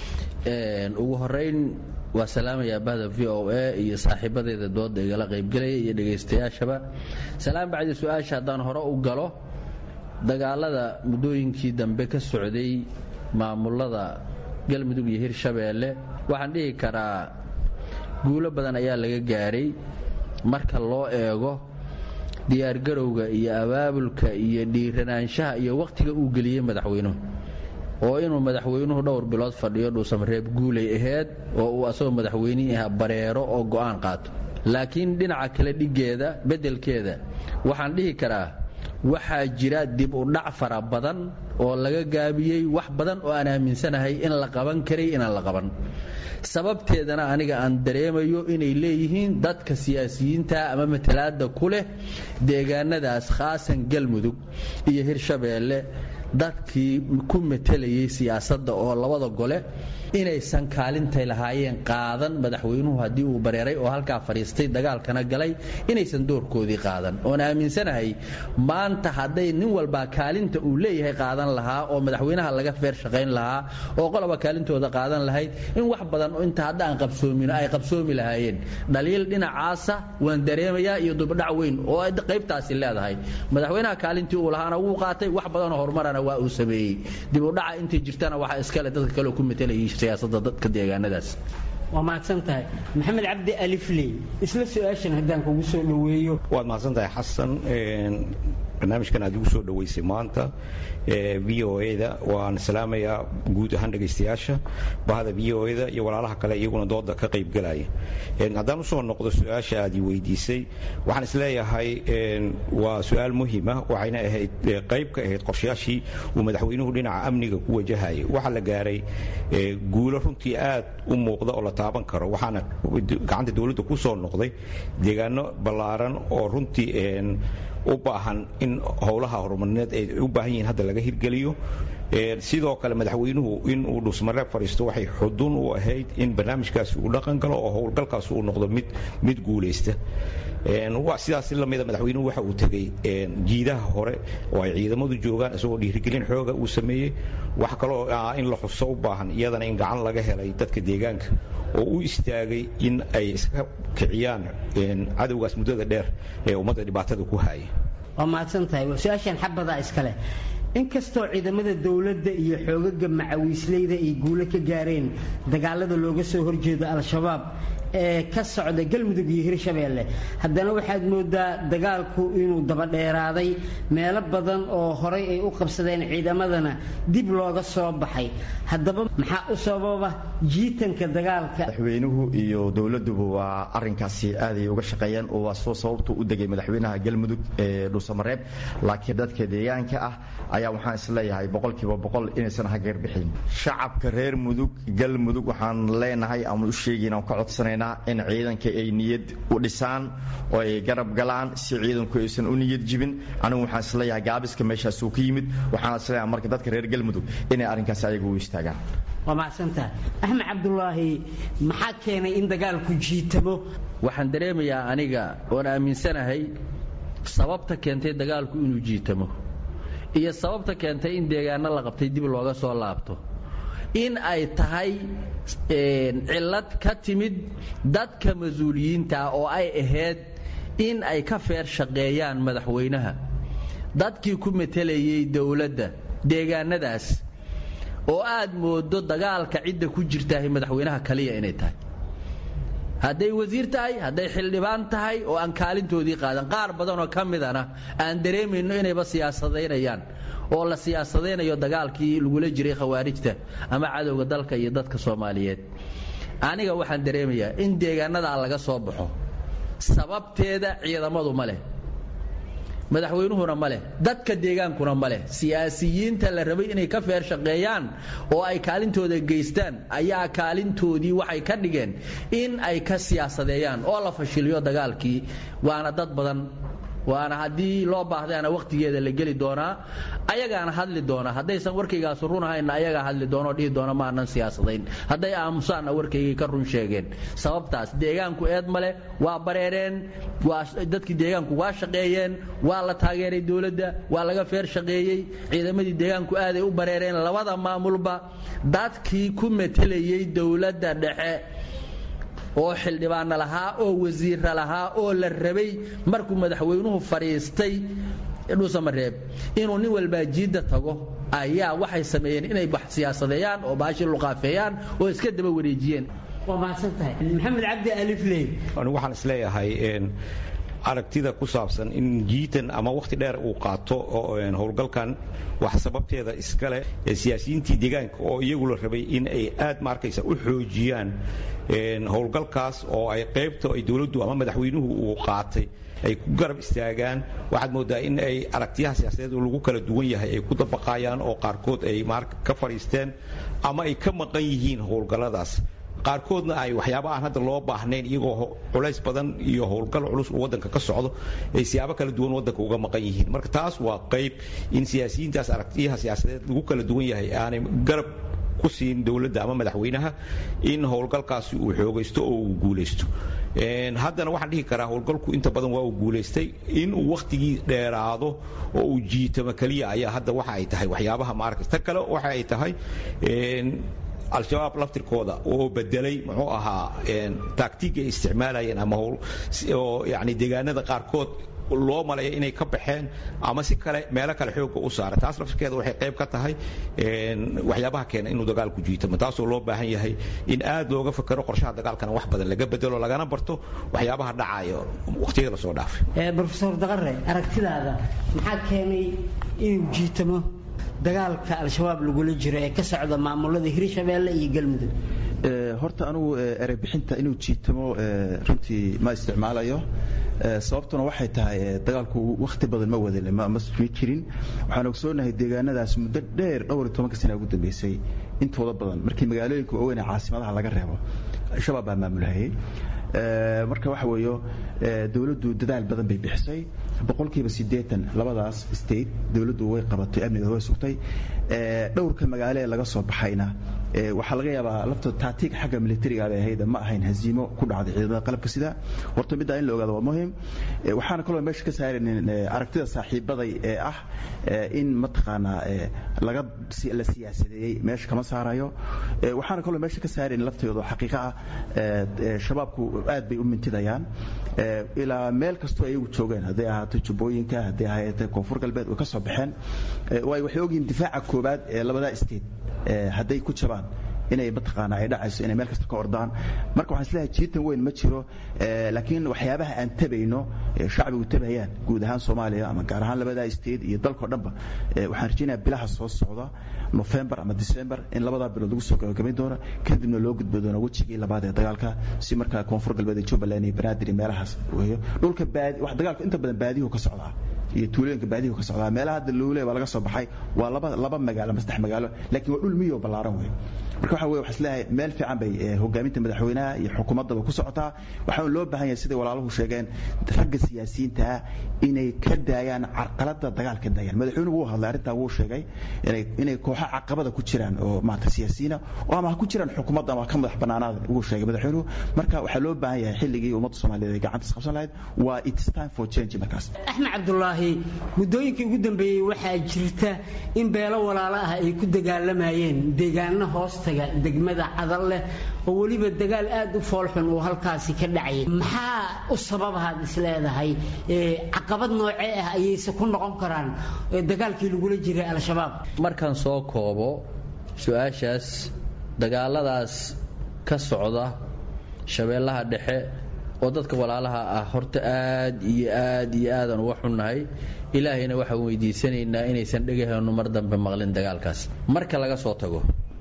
ugu horeyn waa salaamayaa bahda v o a iyo saaxiibadeeda dooda igala qaybgelaya iyo dhegaystayaashaba salaam bacdi su-aasha haddaan hore u galo dagaalada muddooyinkii dambe ka socday maamulada galmudug iyo hirshabeelle waxaan dhihi karaa guulo badan ayaa laga gaaray marka loo eego diyaargarowga iyo abaabulka iyo dhiiranaanshaha iyo wakhtiga uu geliyey madaxweynuhu oo inuu madaxweynuhu dhowr bilood fadhiyo dhuusamareeb guulay aheyd oo uu asagoo madaxweynihii ah bareero oo go'aan qaato laakiin dhinaca kale dhiggeeda beddelkeeda waxaan dhihi karaa waxaa jira dib u dhac fara badan oo laga gaabiyey wax badan oo aan aaminsanahay in la qaban karay inaan la qaban sababteedana aniga aan dareemayo inay leeyihiin dadka siyaasiyiinta ama matalaada ku leh deegaanadaas khaasan galmudug iyo hirshabeelle dadkii ku matelayay siyaasadda oo labada gole inaysan kaalintay lahaayeen qaadan madaxweynuhu haddii uu bareeray oo halkaa fadhiistay dagaalkana galay inaysan doorkoodii qaadan oon aaminsanahay maanta hadday nin walbaa kaalinta uu leeyahay qaadan lahaa oo madaxweynaha laga feer shaqayn lahaa oo qoloba kaalintooda qaadan lahayd in wax badan inta hadda aan qabsoomin ay qabsoomi lahaayeen dhaliil dhinacaasa waan dareemayaa iyo dubdhac weyn oo qaybtaasi leedahay madaxweynaha kaalintii uu lahaana wuu qaatay wax badanoo horumarana waa uu sameeyey dib u dhaca intay jirtana waxaa iskale dadka kale ku matelayay siyaasadda dadka deegaanadaas waa mahadsan tahay maxamed cabdi alifley isla su-aashan haddaan kugu soo dhoweeyo waad mahadsan tahay xasan barnaamijkan aad igu soo dhoweysay maanta v o e da waan salaamayaa guud ahaan dhegaystayaasha bahda v o e da iyo walaalaha kale iyaguna dooda ka qaybgalaya haddaan usoo noqdo su-aasha aad i weydiisay waxaan isleeyahay waa su-aal muhima waxayna ahayd qayb ka ahayd qorshayaashii uu madaxweynuhu dhinaca amniga ku wajahayay waxaa la gaaray guulo runtii aad u muuqda oo la taaban karo waxaana gacanta dowladda ku soo noqday deegaano ballaaran oo runtii u baahan in howlaha horumarineed ay u baahan yihiin hadda laga hirgeliyo sidoo kale madaxweynuhu in uu dhusmareeb fadhiisto waxay xudun u ahayd in barnaamijkaasi uu dhaqan galo oo howlgalkaas uu noqdo mid mid guulaysta sidaas lamida madaxweynuhu waxa uu tegey jiidaha hore oo ay ciidamadu joogaan isagoo dhiirigelin xooga uu sameeyey wax kaloo in la xuso u baahan iyadana in gacan laga helay dadka deegaanka oo u istaagay in ay iska kiciyaan cadowgaas muddada dheer ee ummadda dhibaatada ku haya waa mahadsan tahay su-aashan xabadaa iskale inkastoo ciidamada dowladda iyo xoogaga macawiisleyda ay guulo ka gaareen dagaalada looga soo horjeedo al-shabaab ee ka socda galmudug iyo hirshabeelle haddana waxaad moodaa dagaalku inuu dabadheeraaday meelo badan oo horay ay u qabsadeen ciidamadana dib looga soo baxay haddaba maxaa u sababa jiitanka dagaalka madaxweynuhu iyo dowladuba waa arinkaasi aaday uga shaqeeyeen oo waa soo sababtu u degay madaxweynaha galmudug ee dhuusamareeb laakiin dadka deegaanka ah ayaa waxaan isleeyahay boqolkiiba boqol inaysan hageer bixin shacabka reer mudug galmudug waxaan leenahay ama u sheegayna ka codsanayna in ciidanka ay niyad u dhisaan oo ay garab galaan si ciidanku aysan u niyad jibin anigu waxaan isleeyahay gaabiska meeshaasuu ka yimid waxaan isleeyahay marka dadka reer galmudug inay arrinkaasi ayaga u istaagaan waa macsantaha axmed cabdulaahi maxaa keenay in dagaalku jiitamo waxaan dareemayaa aniga oon aaminsanahay sababta keentay dagaalku inuu jiitamo iyo sababta keentay in deegaano la qabtay dib looga soo laabto in ay tahay cillad ka timid dadka mas-uuliyiinta oo ay ahayd in ay ka feer shaqeeyaan madaxweynaha dadkii ku matelayay dowladda deegaanadaas oo aad moodo dagaalka cidda ku jirtahay madaxweynaha kaliya inay tahay hadday wasiir tahay hadday xildhibaan tahay oo aan kaalintoodii qaadan qaar badanoo ka midana aan dareemayno inayba siyaasadaynayaan oo la siyaasadaynayo dagaalkii lagula jiray khawaarijta ama cadowga dalka iyo dadka soomaaliyeed aniga waxaan dareemayaa in deegaanadaa laga soo baxo sababteeda ciidamadu ma leh madaxweynuhuna ma leh dadka deegaankuna ma leh siyaasiyiinta la rabay inay ka feer shaqeeyaan oo ay kaalintooda geystaan ayaa kaalintoodii waxay ka dhigeen in ay ka siyaasadeeyaan oo la fashiliyo dagaalkii waana dad badan waana haddii loo baahdaana wakhtigeeda la geli doonaa ayagaana hadli doona haddaysan warkaygaasu run ahayna ayagaa hadli doonoo dhihi doona ma aanan siyaasadayn hadday aamusaanna warkaygay ka run sheegeen sababtaas deegaanku eed male waa bareereen waa dadkii deegaanku waa shaqeeyeen waa la taageeray dowladda waa laga feer shaqeeyey ciidamadii deegaanku aaday u bareereen labada maamulba dadkii ku matelayey dowladda dhexe oo xildhibaana lahaa oo wasiira lahaa oo la rabay markuu madaxweynuhu fadhiistay dhuusamareeb inuu nin walbaa jiidda tago ayaa waxay sameeyeen inay wax siyaasadeeyaan oo baashi luqaafeeyaan oo iska daba wareejiyeen waa mahadsantahay maxamed cabdi alifley anigu waxaan isleeyahay aragtida ku saabsan in jiitan ama wakhti dheer uu qaato howlgalkan wax sababteeda iskale siyaasiyiintii deegaanka oo iyagu la rabay in ay aad ma arkaysa u xoojiyaan howlgalkaas oo ay qaybta ay dowladdu ama madaxweynuhu uu qaatay ay ku garab istaagaan waxaad moodaa in ay aragtiyaha siyaasadeed lagu kala duwan yahay ay ku dabaqayaan oo qaarkood ay ka fadhiisteen ama ay ka maqan yihiin howlgalladaas qaarkoodna ay waxyaaba aan hadda loo baahnayn iyagoo culays badan iyo howlgal culus uu waddanka ka socdo ay siyaabo kala duwan waddanka uga maqan yihiin marka taas waa qayb in siyaasiyiintaas aragtiyaha siyaasadeed lagu kala duwan yahay aanay garab ku siin dowladda ama madaxweynaha in howlgalkaasi uu xoogaysto oo uu guulaysto haddana waxaan dhihi karaa howlgalku inta badan waa uu guulaystay in uu wakhtigii dheeraado oo uu jiitamo keliya ayaa hadda waxa ay tahay waxyaabaha maarkas ta kale waxa ay tahay al-shabaab laftirkooda oo bedelay muxuu ahaa taagtiig ay isticmaalayeen ama oo yani deegaanada qaarkood loo maleeya inay ka baxeen ama si kale meelo kale xoogga u saara taas laftirkeeda waxay qayb ka tahay waxyaabaha keena inuu dagaalku jiitamo taasoo loo baahan yahay in aad looga fakero qorshaha dagaalkana wax badan laga bedelo lagana barto waxyaabaha dhacayo waqtiyada lasoo dhaafay brofesor daqare aragtidaada maxaa keenay inuu jiitamo dagaalka al-shabaab lagula jiro ee ka socda maamulada hirshabeelle iyo galmudug horta anugu ereybixinta inuu jiitamo runtii ma isticmaalayo sababtuna waxay tahay dagaalku wakhti badan ma wadin ma jirin waxaan ogsoonahay deegaanadaas muddo dheer dhowr iyo tobanka sana ugu dambeysay intooda badan markii magaalooyinka waaweyn ee caasimadaha laga reebo shabaab baa maamulhayay marka waxa weeyo dowladdu dadaal badan bay bixisay boqolkiiba siddeetan labadaas state dowladdu way qabatay amniga way sugtay dhowrka magaalo ee laga soo baxayna waxaa laga yaabaa laftooda taatiig xagga militariga bay ahayd ma ahayn haziimo ku dhacday ciidamada qalabka sida horta middaa in la ogaado waa muhim waxaana kaloo meesha ka saaraynin aragtida saaxiibaday ee ah in mataqaanaa laga la siyaasadeeyey meesha kama saarayo waxaana kaloo meesha ka saaraynin laftooda xaqiiqa ah shabaabku aad bay u mintidayaan ilaa meel kastoo ayagu joogeen hadday ahaato jubbooyinka hadday ahaatee koonfur galbeed way ka soo baxeen waayo waxay ogyihiin difaaca koobaad ee labadaa state hadday ku jabaan inay mataqaana ay dhacayso inay meel kasta ka ordaan marka waxaan isleeyahay jiitan weyn ma jiro laakiin waxyaabaha aan tabayno shacbigu tabayaan guud ahaan soomaaliya ama gaar ahaan labadaa state iyo dalkao dhanba waxaan rajaynayaa bilaha soo socda nofembar ama december in labadaa bilood lagu soo gabagabayn doono kadibna loo gudbo doono wejigii labaad ee dagaalka si markaa koonfur galbeed ee jubbaland iyo banaadir iyo meelahaas weeyo dhulka baadi wax dagaalka inta badan baadiyuhu ka socdaa iyo tuulooyinka baadiyuhu ka socdaa meelaha hadda luule baa laga soo baxay waa laba laba magaalo ama saddex magaalo laakiin waa dhul miyo ballaaran wey marka waxa weye waxaa isleeyahay meel fiican bay hogaaminta madaxweynaha iyo xukuumaddaba ku socotaa waxaa loo baahan yahay siday walaaluhu sheegeen ragga siyaasiyiintaa inay ka daayaan carqalada dagaalka daayaan madaxweynuhu wuu hadlay arrintaa wuu sheegay inay inay kooxo caqabada ku jiraan oo maarata siyaasiyiina oo ama ha ku jiraan xukuumadda ama ka madax bannaanaada wuu sheegay madaxweynuhu marka waxaa loo baahan yahay xilligii ummadda soomaaliyeed ay gacanta isqabsan lahayd waa it's time for change markaas axmed cabdulaahi muddooyinkii ugu dambeeyey waxaa jirta in beelo walaalo ah ay ku dagaalamayeen deegaano hoostaga degmada cadal leh oo weliba dagaal aad u foolxun uu halkaasi ka dhacayay maxaa u sababahaad isleedahay caqabad noocee ah ayayse ku noqon karaan dagaalkii lagula jiray al-shabaab markaan soo koobo su-aashaas dagaaladaas ka socda shabeellaha dhexe oo dadka walaalaha ah horta aad iyo aad iyo aadaan uga xunnahay ilaahayna waxaan weydiisanaynaa inaysan dhegaheennu mar dambe maqlin dagaalkaas marka laga soo tago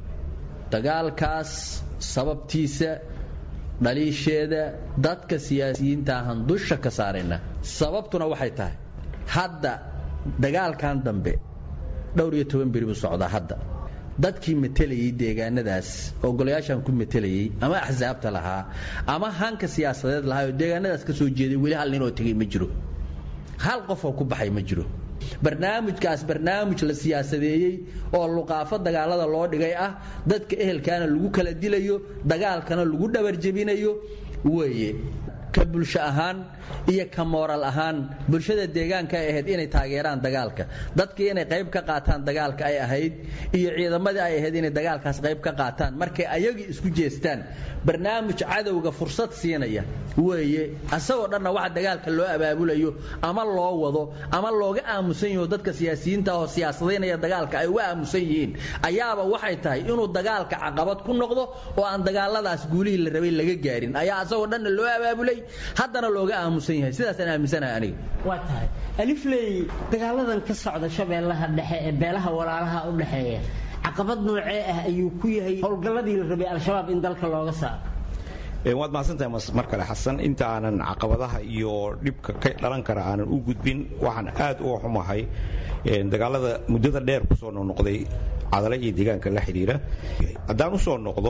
dagaalkaas sababtiisa dhaliisheeda dadka siyaasiyiinta ahaan dusha ka saarayna sababtuna waxay tahay hadda dagaalkan dambe dhowr iyo toban beri buu socdaa hadda dadkii matelayay deegaanadaas oo golayaashan ku matelayay ama axsaabta lahaa ama hanka siyaasadeed lahaa oo deegaanadaas ka soo jeeday weli hal ninoo tegay ma jiro hal qofoo ku baxay ma jiro barnaamijkaas barnaamij la siyaasadeeyey oo luqaafo dagaalada loo dhigay ah dadka ehelkaana lagu kala dilayo dagaalkana lagu dhabarjebinayo weeye ka bulsho ahaan iyo ka mooral ahaan bulshada deegaanka ay ahayd inay taageeraan dagaalka dadkii inay qayb ka qaataan dagaalka ay ahayd iyo ciidamadii ay ahayd inay dagaalkaas qayb ka qaataan markay ayagii isku jeestaan barnaamij cadowga fursad siinaya weeye asagoo dhanna waxa dagaalka loo abaabulayo ama loo wado ama looga aamusan yaho dadka siyaasiyiinta oo siyaasadaynaya dagaalka ay uga aamusan yihiin ayaaba waxay tahay inuu dagaalka caqabad ku noqdo oo aan dagaaladaas guulihii la rabay laga gaarin ayaa asagoo dhanna loo abaabulay haddana looga aamusan yahay sidaasaan aaminsanahay aniga waa tahay alifley dagaaladan ka socda shabeellaha dhexe ee beelaha walaalaha u dhexeeya caqabad noocee ah ayuu ku yahay howlgalladii la rabay al-shabaab in dalka looga saaro waad mahadsantahay mar kale xasan inta aanan caqabadaha iyo dhibka ka dhalan kara aanan u gudbin waxaan aad uga xumahay dagaalada muddada dheer kusoo noqnoqday cadale iyo deegaanka la xidhiira haddaan usoo noqdo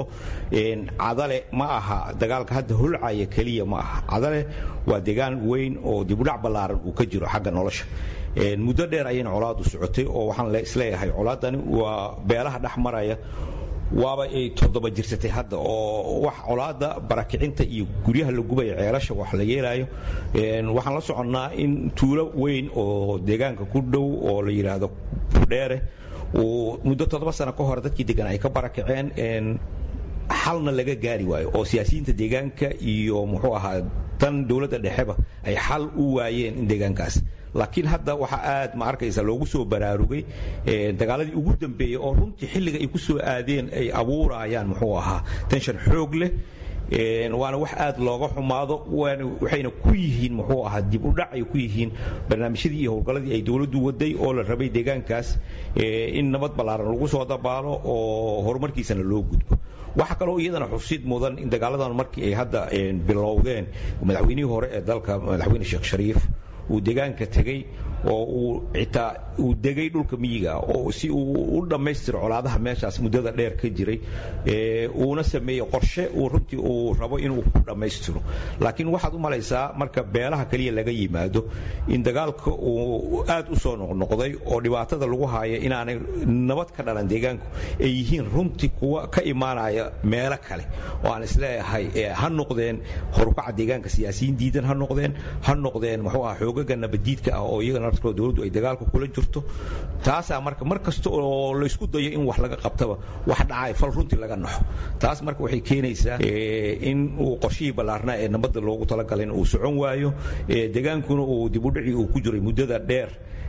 cadale ma aha dagaalka hadda holcaya keliya ma aha cadale waa deegaan weyn oo dibudhac ballaaran uu ka jiro xagga nolosha muddo dheer ayayna colaadu socotay oo waxaan isleeyahay colaadani waa beelaha dhex maraya waaba ay toddoba jirsatay hadda oo wax colaada barakicinta iyo guryaha la gubaya ceelasha wax la yeelaayo waxaan la soconnaa in tuulo weyn oo deegaanka ku dhow oo la yidhaahdo fudheere uu muddo toddoba sano ka hor dadkii degan ay ka barakaceen xalna laga gaari waayo oo siyaasiyiinta deegaanka iyo muxuu ahaa tan dowladda dhexeba ay xal u waayeen in deegaankaas laakiin hadda waxaa aad ma arkaysa loogu soo baraarugay dagaaladii ugu dambeeyey oo runtii xilliga ay ku soo aadeen ay abuurayaan muxuu ahaa tenshan xoog leh waana wax aad looga xumaado waxayna ku yihiin muxuu ahaa dib u dhac ay ku yihiin barnaamijyadii iyo howlgalladii ay dowladdu waday oo la rabay deegaankaas in nabad ballaaran lagu soo dabaalo oo horumarkiisana loo gudbo waxaa kaloo iyadana xusid mudan in dagaaladan markii ay hadda bilowdeen madaxweynihii hore ee dalka madaxweyne sheekh shariif uu deegaanka tegey oo uu xitaa uu degay dhulka miyiga oo si uu u dhammaystiro colaadaha meeshaas muddada dheer ka jiray uuna sameeyey qorshe uu runtii uu rabo inuu ku dhammaystiro laakiin waxaad u malaysaa marka beelaha kaliya laga yimaado in dagaalka uu aad u soo noqnoqday oo dhibaatada lagu haayo inaanay nabad ka dhalan deegaanku ay yihiin runtii kuwa ka imaanaya meelo kale oo aan isleeyahay ha noqdeen horukaca deegaanka siyaasiyiin diidan ha noqdeen ha noqdeen muxuu ah xoogaga nabadiidka ah oo iyagana narkoo dowladdu ay dagaalka kula jirto taasaa marka mar kasta oo laysku dayo in wax laga qabtaba wax dhacay fal runtii laga naxo taas marka waxay keenaysaa in uu qorshihii ballaarnaa ee nabadda loogu talagalay uu socon waayo degaankuna uu dibudhicii uu ku jiray muddada dheer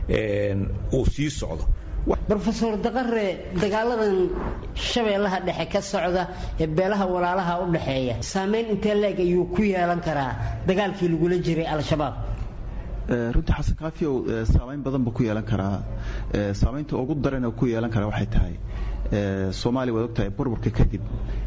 uu sii socdo rofeor daqare dagaaladan shabeellaha dhexe ka socda ee beelaha walaalaha u dhexeeya saamayn intee leeg ayuu ku yeelan karaa dagaalkii lagula jiray al-shabaab runtii xasan kaafiyow saamayn badan buu ku yeelan karaa saamaynta ugu daran ku yeelan karaa waxay tahay soomaaliya waad ogtahay burburka kadib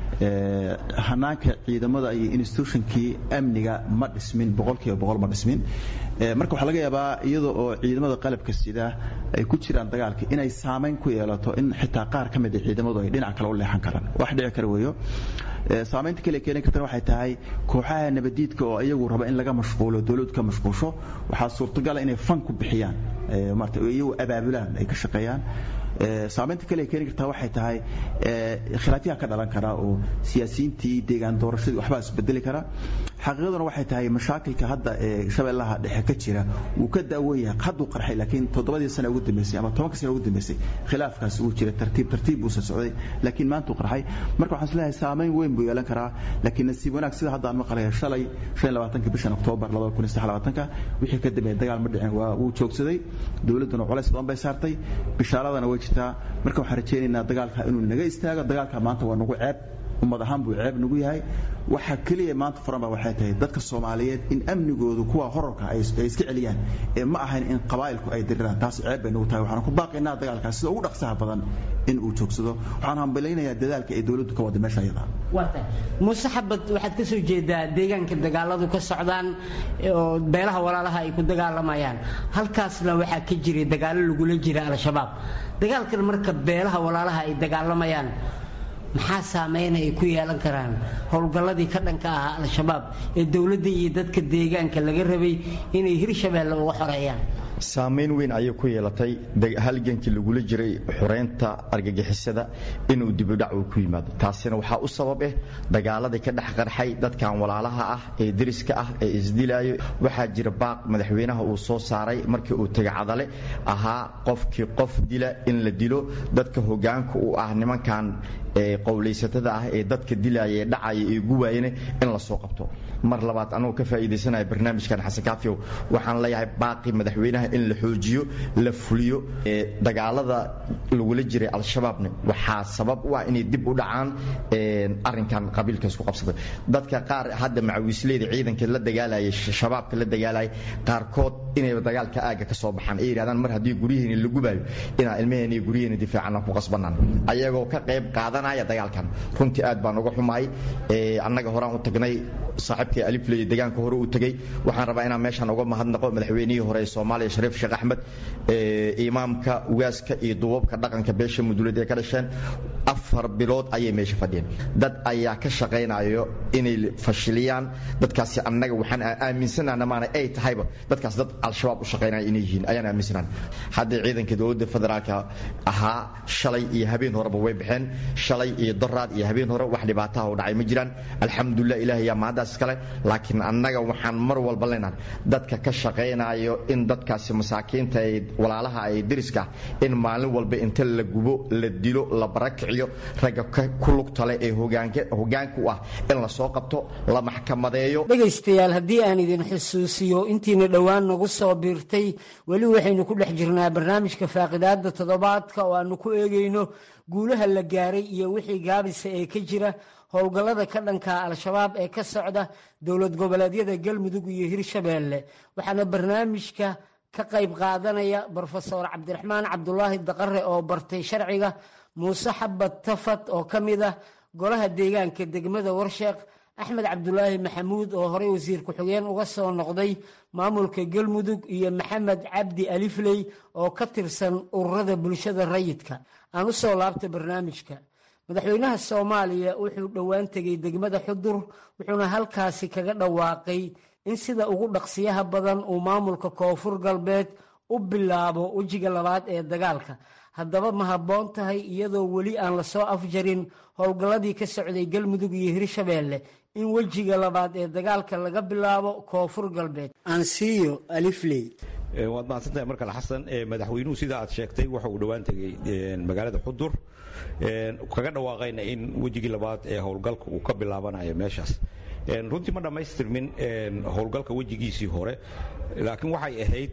hanaanka ciidamada iyo institutionkii amniga ma dhismin boqolkiiba boqol ma dhismin marka waxaa laga yaabaa iyada oo ciidamada qalabka sida ay ku jiraan dagaalka inay saamayn ku yeelato in xitaa qaar ka mid a ciidamadu ay dhinac kale u leexan karaan wax dhici kara weeyo saamaynta kale keeni kartana waxay tahay kooxaha nabadiidka oo iyagu raba in laga mashquulo dowladdu ka mashquusho waxaa suurtagala inay fan ku bixiyaan maarata iyagu abaabulaan ay ka shaqeeyaan saamaynta kale keeni kartaa waxay tahay khilaafyaha ka dhalan kara oo siyaasiyiintii deegaan doorashadii waxbaa isbedeli kara xaqiiqaduna waxay tahay mashaakilka hadda ee shabeellaha dhexe ka jira wuu ka daawan yahay hadduu qarxay laakiin toddobadii sana ugu dambeysay ama tobanka sana ugu dambeysay khilaafkaas uu jira tartiib tartiib buusa socday laakiin maanta uu qarxay marka waxaan isleeyahay saamayn weyn buu yeelan karaa laakiin nasiib wanaag sida hadda aan maqlaya shalay shan labaatanka bishan oktoobar labada kun iyo saddex labaatanka wixii ka dambeeyay dagaal ma dhicin waa wuu joogsaday dowladduna culays badan bay saartay bishaaradana way jirtaa marka waxaan rajaynaynaa dagaalka inuu naga istaago dagaalka maanta waa nagu ceeb ummad ahaan buu ceeb nagu yahay waxa keliya maanta furanba waxay tahay dadka soomaaliyeed in amnigoodu kuwa horarka ay iska celiyaan ee ma ahayn in qabaa'ilku ay diriraan taas ceeb bay nagu tahay waxaan ku baaqaynaa dagaalkaas sida ugu dhaqsaha badan in uu joogsado waxaan hambalaynayaa dadaalka ay dowladdu ka wada meesha iyada muuse xabad waxaad ka soo jeedaa deegaanka dagaaladu ka socdaan oo beelaha walaalaha ay ku dagaalamayaan halkaasna waxaa ka jiray dagaalo lagula jira al-shabaab dagaalkan marka beelaha walaalaha ay dagaalamayaan maxaa saameynay ay ku yeelan karaan howlgalladii ka dhanka ahaa al-shabaab ee dowladda iyo dadka deegaanka laga rabay inay hirshabeelle uga xoreeyaan saamayn weyn ayay ku yeelatay halgankii lagula jiray xoreynta argagixisada inuu dibudhac uu ku yimaado taasina waxaa u sabab ah dagaaladii ka dhex qarxay dadkan walaalaha ah ee deriska ah ee isdilaayo waxaa jira baaq madaxweynaha uu soo saaray markii uu tegay cadale ahaa qofkii qof dila in la dilo dadka hogaanka u ah nimankan qowlaysatada ah ee dadka dilaya ee dhacaya ee guwaayana in la soo qabto mar labaad anagoo ka faa'iidaysanaya barnaamijkan xasan kaafiyow waxaan leeyahay baaqi madaxweynaha in la xoojiyo la fuliyo dagaalada lagula jiray al-shabaabna waxaa sabab u ah inay dib u dhacaan arrinkan qabiilka isku qabsaday dadka qaar hadda macawiisleyda ciidanka la dagaalaya shabaabka la dagaalaya qaarkood inay dagaalka aaga ka soo baxaan ay yidhahdaan mar haddii guryaheeni la gubaayo inaan ilmaheena iyo guryaheena difaacana ku qasbanaan ayagoo ka qayb qaadanaya dagaalkan runtii aad baan uga xumaay annaga horaan u tagnay saaxiibkii alifley deegaanka hore uu tegey waxaan rabaa inaan meeshan uga mahadnaqo madaxweynihii hore ee soomaaliya shariif sheekh axmed imaamka ugaaska iyo duubabka dhaqanka beesha muduleed ee ka dhasheen afar bilood ayay meesha fadhiyeen dad ayaa ka shaqaynayo inay fashiliyaan dadkaasi annaga waxaan aaminsanaana maana ay tahayba dadkaas dad al-shabaab u shaqaynaya inay yihiin ayaan aaminsanaan hadda ciidanka dowladda federaalka ahaa shalay iyo habeen horeba way baxeen shalay iyo doraad iyo habeen hore wax dhibaataha u dhacay ma jiraan alxamdulilah ilaah yaa mahaddaas iskale laakiin annaga waxaan mar walba leenahay dadka ka shaqaynayo in dadkaasi dadkaasi masaakiinta ee walaalaha ay deriska in maalin walba inta la gubo la dilo la barakiciyo ragga ku lugtale ee hogaanka u ah in la soo qabto la maxkamadeeyo dhegaystayaal haddii aan idin xusuusiyo intiina dhowaan nagu soo biirtay weli waxaynu ku dhex jirnaa barnaamijka faaqidaada toddobaadka oo aanu ku eegayno guulaha la gaaray iyo wixii gaabisa ee ka jira howlgallada ka dhanka al-shabaab ee ka socda dowlad goboleedyada galmudug iyo hirshabeelle waxaana barnaamijka ka qayb qaadanaya brofesor cabdiraxmaan cabdulaahi daqare oo bartay sharciga muuse xabad tafad oo ka mid ah golaha deegaanka degmada warsheekh axmed cabdulaahi maxamuud oo horey wasiir ku-xigeen uga soo noqday maamulka galmudug iyo maxamed cabdi alifley oo ka tirsan ururada bulshada rayidka aan u soo laabta barnaamijka madaxweynaha soomaaliya wuxuu dhowaan tegey degmada xudur wuxuuna halkaasi kaga dhawaaqay in sida ugu dhaqsiyaha badan uu maamulka koonfur galbeed u bilaabo wejiga labaad ee dagaalka haddaba ma habboon tahay iyadoo weli aan lasoo afjarin howlgalladii ka socday galmudug iyo hirshabeelle in wejiga labaad ee dagaalka laga bilaabo koonfur galbeed ansiyo alifley waad mahadsantahay markale xasan madaxweynuhu sida aad sheegtay waxa uu dhowaan tegey magaalada xudur kaga dhawaaqayna in wejigii labaad ee howlgalka uu ka bilaabanayo meeshaas runtii ma dhammaystirmin howlgalka wejigiisii hore laakiin waxay ahayd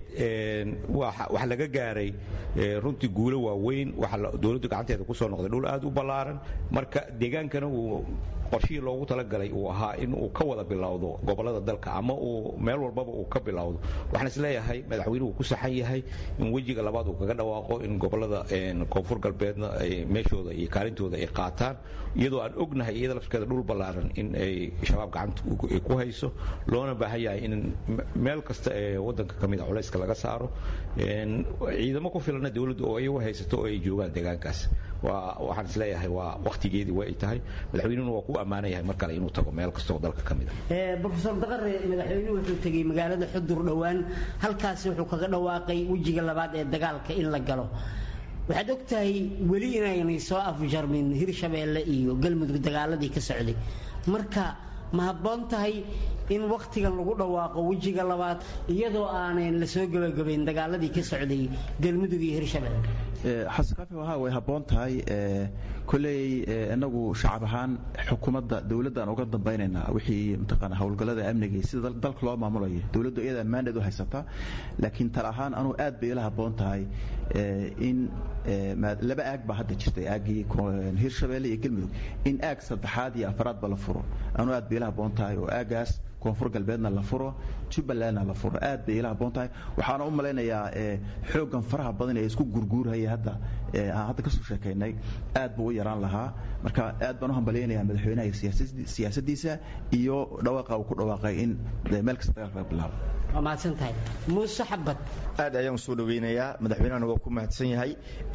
wax laga gaaray runtii guulo waaweyn waxa dowladdu gacanteeda ku soo noqday dhul aad u ballaaran marka deegaankana uu qorshihii loogu talagalay uu ahaa in uu ka wada bilowdo gobollada dalka ama uu meel walbaba uu ka bilowdo waxaan isleeyahay madaxweynuhu ku saxan yahay in wejiga labaad uu kaga dhawaaqo in gobollada koonfur galbeedna ay meeshooda iyo kaalintooda ay qaataan iyadoo aan ognahay iyada lafskeeda dhul ballaaran in ay shabaab gacanta ku hayso loona baahan yahay in meel kasta ee wadanka ka mid a culayska laga saaro ciidamo ku filana dowladda oo iyagu haysato oo ay joogaan deegaankaas waxaan isleeyahay waa wakhtigeedii way ay tahay madaxweynuhuna waa ku ammaana yahay mar kale inuu tago meel kasta oo dalka ka mid a brofesor daqare madaxweynuhu wuxuu tegey magaalada xudur dhowaan halkaasi wuxuu kaga dhawaaqay wejiga labaad ee dagaalka in la galo waxaad og tahay weli inaynay soo afjarmin hirshabeelle iyo galmudug dagaaladii ka socday marka ma habboon tahay in wakhtigan lagu dhawaaqo wejiga labaad iyadoo aanan la soo gebagabayn dagaaladii ka socday galmudug iyo hirshabeelle xasan kaafi waha way habboon tahay koley inagu shacab ahaan xukuumadda dowladdan uga dambaynaynaa wixii mataqaana howlgallada amniga sida dalka loo maamulayo dowladdu iyada mandate u haysata laakiin tal ahaan anugu aad bay ila habboon tahay in laba aag baa hadda jirtay aaggii hirshabeelle iyo galmudug in aag saddexaad iyo afaraadba la furo anugu aad bay ila habboon tahay oo aagaas koonfur galbeedna la furo jubbalandna la furo aad bay ila habboon tahay waxaana u malaynayaa xooggan faraha badan ee isku gurguurhaya hadda aan hadda kasoo sheekaynay aad buu u yaraan lahaa marka aad baan u hambalyaynayaa madaxweynaha iyo siyaasaddiisa iyo dhawaaqa uu ku dhawaaqay in meel kasta dagaalka laga bilaabo waa mahadsan tahay muuse xabad aad ayaan soo dhaweynayaa madaxweynahana waa ku mahadsan yahay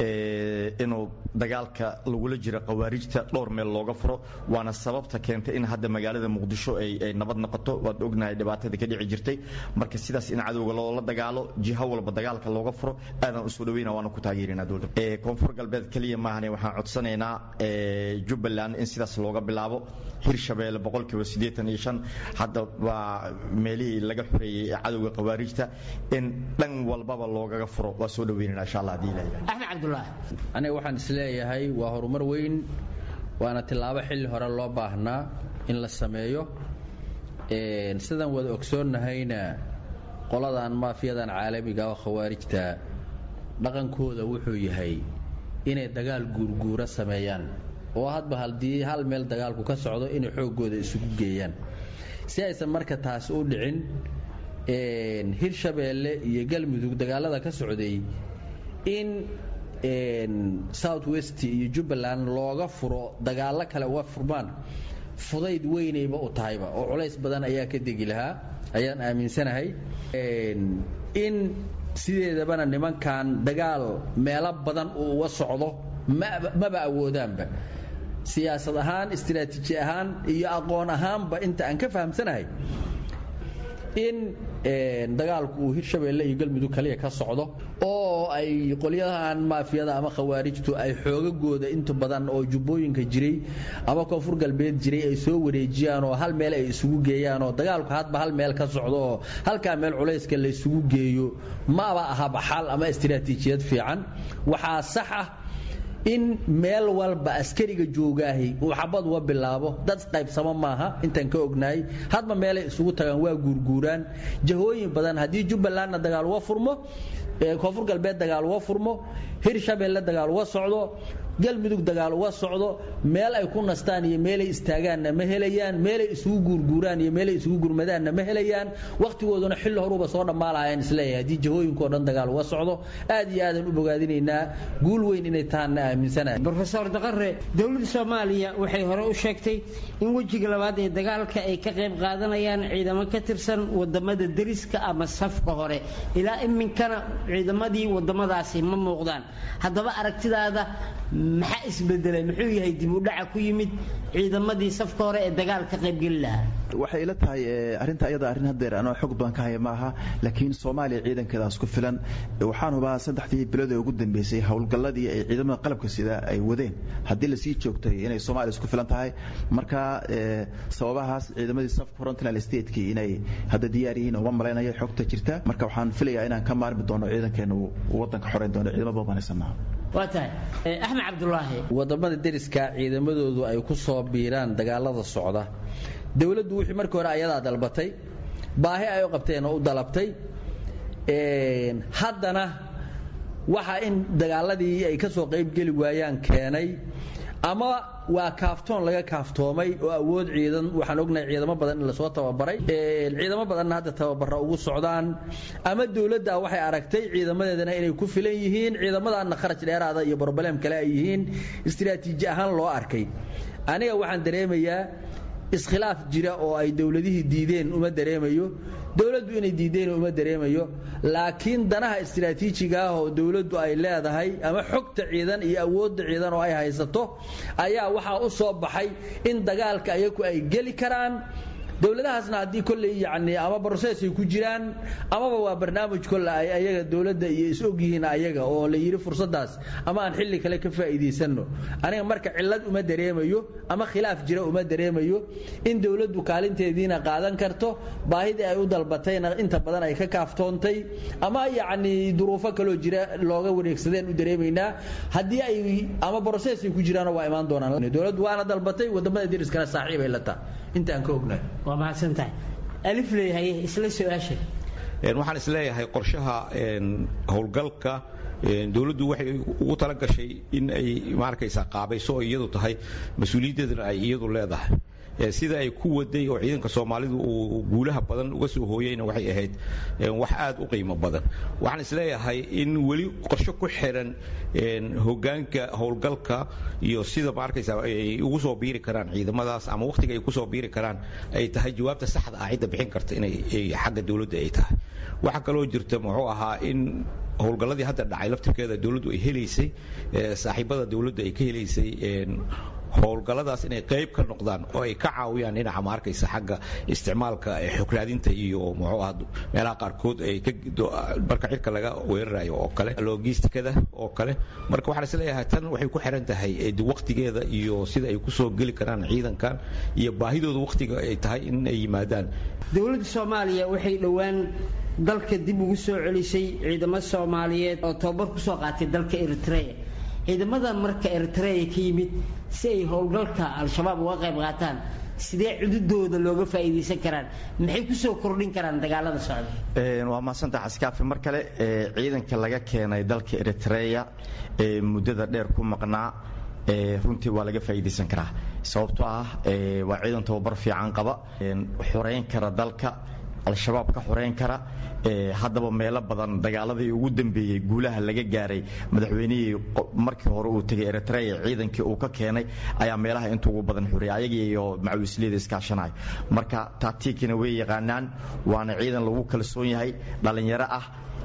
inuu dagaalka lagula jiro khawaarijta dhowr meel looga furo waana sababta keentay in hadda magaalada muqdisho ay nabad noqoto waad ognahay dhibaatada ka dhici jirtay marka sidaas in cadowga loola dagaalo jiho walba dagaalka looga furo aadaan usoo dhaweyna waana ku taageerinaa dowladda koonfur galbeed keliya maahane waxaan codsanaynaa jubbaland in sidaas looga bilaabo hirshabeelle boqolkiiba siddeetan iyo shan hadda waa meelihii laga xoreeyey ee cadowga khawaarijta in dhan walbaba loogaga furo waa soo dhaweynana insha allah haddii ilahay axmed cabdulaahi aniga waxaan isleeyahay waa horumar weyn waana tillaabo xilli hore loo baahnaa in la sameeyo sidaan wada ogsoonnahayna qoladan maafiyadan caalamiga oo khawaarijta dhaqankooda wuxuu yahay inay dagaal guurguura sameeyaan oo hadba haddii hal meel dagaalku ka socdo inay xooggooda isugu geeyaan si aysan marka taasi u dhicin hirshabeelle iyo galmudug dagaalada ka socday in south west iyo jubbaland looga furo dagaallo kale uga furmaan fudayd weynayba u tahayba oo culays badan ayaa ka degi lahaa ayaan aaminsanahay in sideedabana nimankan dagaal meelo badan uu uga socdo maba awoodaanba siyaasad ahaan istiraatiiji ahaan iyo aqoon ahaanba inta aan ka fahamsanahay in dagaalku uu hirshabeelle iyo galmudug kaliya ka socdo oo ay qolyahan maafiyada ama khawaarijtu ay xoogagooda inta badan oo jubbooyinka jiray ama koonfur galbeed jiray ay soo wareejiyaan oo hal meel ay isugu geeyaan oo dagaalku hadba hal meel ka socdo oo halkaa meel culayska la isugu geeyo maba ahaba xal ama istiraatiijiyad fiican waxaa sax ah in meel walba askariga joogaahi uu xabad uga bilaabo dad qaybsamo maaha intaan ka ognahay hadba meelay isugu tagaan waa guurguuraan jahooyin badan haddii jubbalandna dagaal uga furmo koonfur galbeed dagaal uga furmo hirshabeelle dagaal uga socdo galmudug dagaal uga socdo meel ay ku nastaan iyo meelay istaagaanna ma helayaan meelay isugu guurguuraan iyo meelay isugu gurmadaanna ma helayaan wakhtigooduna xilli horuba soo dhammaalaayaan isleeyahay haddii jahooyinkao dhan dagaal uga socdo aad iyo aadan u bogaadinaynaa guul weyn inay tahanna aaminsanahay brofesor daqare dowladda soomaaliya waxay hore u sheegtay in wejiga labaad ee dagaalka ay ka qayb qaadanayaan ciidamo ka tirsan wadamada deriska ama safka hore ilaa iminkana ciidamadii wadamadaasi ma muuqdaan haddaba aragtidaada maxaa isbedelay muxuu yahay dib u dhaca ku yimid ciidamadii safka hore ee dagaal ka qaybgeli lahaa waxay ila tahay arrinta ayada arrin hadeer anoo xog badan ka haya maaha laakiin soomaaliya ciidankeedaas ku filan waxaan hubaa saddexdii bilood ee ugu dambeysay howlgalladii ay ciidamada qalabka sida ay wadeen haddii lasii joogtay inay soomaaliya isku filan tahay marka sababahaas ciidamadii safka frontline stateki inay hadda diyaar yihiin uma malaynayo xogta jirta marka waxaan filayaa inaan ka maarmi doono ciidankeena uu wadanka xoreyn doono ciidamo badan banaysannaha waa tahay axmed cabdulaahi wadamada deriska ciidamadoodu ay ku soo biiraan dagaalada socda dowladdu wixii markii hore ayadaa dalbatay baahi ay u qabteen oo u dalabtay haddana waxa in dagaaladii ay ka soo qaybgeli waayaan keenay ama waa kaaftoon laga kaaftoomay oo awood ciidan waxaan ognahay ciidamo badan in lasoo tababaray ciidamo badanna hadda tababara ugu socdaan ama dowladda waxay aragtay ciidamadeedana inay ku filan yihiin ciidamadaana kharaj dheeraada iyo broblem kale ay yihiin istiraatiiji ahaan loo arkay aniga waxaan dareemayaa iskhilaaf jira oo ay dowladihii diideen uma dareemayo dowladdu inay diideen uma dareemayo laakiin danaha istiraatiijiga ah oo dowladdu ay leedahay ama xogta ciidan iyo awoodda ciidan oo ay haysato ayaa waxaa u soo baxay in dagaalka ayaku ay geli karaan dowladahaasna haddii kolley yacni ama broses ay ku jiraan amaba waa barnaamij kolle ay ayaga dowladda iyo is og yihiin ayaga oo la yidhi fursaddaas ama aan xilli kale ka faa'iidaysanno aniga marka cillad uma dareemayo ama khilaaf jira uma dareemayo in dowladdu kaalinteediina qaadan karto baahidii ay u dalbatayna inta badan ay ka kaaftoontay ama yacni duruufo kaloo jira looga wareegsadeen u dareemaynaa haddii ay ama broses ay ku jiraanoo waa imaan doonaan dowladdu waana dalbatay wadamada deriskana saaxiib ay la taha inta aan ka ognahay waa mahadsantahay alif leeyahay isla su-aasha waxaan isleeyahay qorshaha howlgalka dowladdu waxay ugu tala gashay in ay maarkaysa qaabayso oo iyadu tahay mas-uuliyaddeedana ay iyadu leedahay sida ay ku waday oo ciidanka soomaalidu uu guulaha badan uga soo hooyeyna waxay ahayd wax aad u qiimo badan waxaan isleeyahay in weli qorsho ku xiran hogaanka howlgalka iyo sida maarkaysa ay ugu soo biiri karaan ciidamadaas ama wakhtiga ay kusoo biiri karaan ay tahay jawaabta saxda ah cidda bixin karta inay xagga dowladda ay tahay waxaa kaloo jirta muxuu ahaa in howlgalladii hadda dhacay laftirkeeda dowladdu ay helaysay saaxiibada dowladdu ay ka helaysay howlgalladaas inay qayb ka noqdaan oo ay ka caawiyaan dhinaca maarkaysa xagga isticmaalka xugraadinta iyo muxuu ah meelaha qaarkood ay marka cirka laga weerarayo oo kale logistikada oo kale marka waxaan isleeyahay tan waxay ku xiran tahay waqtigeeda iyo sida ay kusoo geli karaan ciidankan iyo baahidooda waqtiga ay tahay in ay yimaadaan dowladda soomaaliya waxay dhowaan dalka dib ugu soo celisay ciidamo soomaaliyeed oo tababar kusoo qaatay dalka eritrea ciidamadan marka eritrea ka yimid si ay howlgalka al-shabaab uga qayb qaataan sidee cududooda looga faa'iidaysan karaan maxay kusoo kordhin karaan dagaalada socda waa mahadsantaha xaskaafi mar kale ciidanka laga keenay dalka eritrea ee muddada dheer ku maqnaa runtii waa laga faa'iidaysan karaa sababtoo ah waa ciidan tababar fiican qaba xoreyn kara dalka al-shabaab ka xoreyn kara haddaba meelo badan dagaaladii ugu dambeeyey guulaha laga gaaray madaxweynihii markii hore uu tegay eritrea ciidankii uu ka keenay ayaa meelaha inta ugu badan xoreeyay ayagii iyo macawisliyada iskaashanayo marka taatiikina way yaqaanaan waana ciidan lagu kalsoon yahay dhallinyaro ah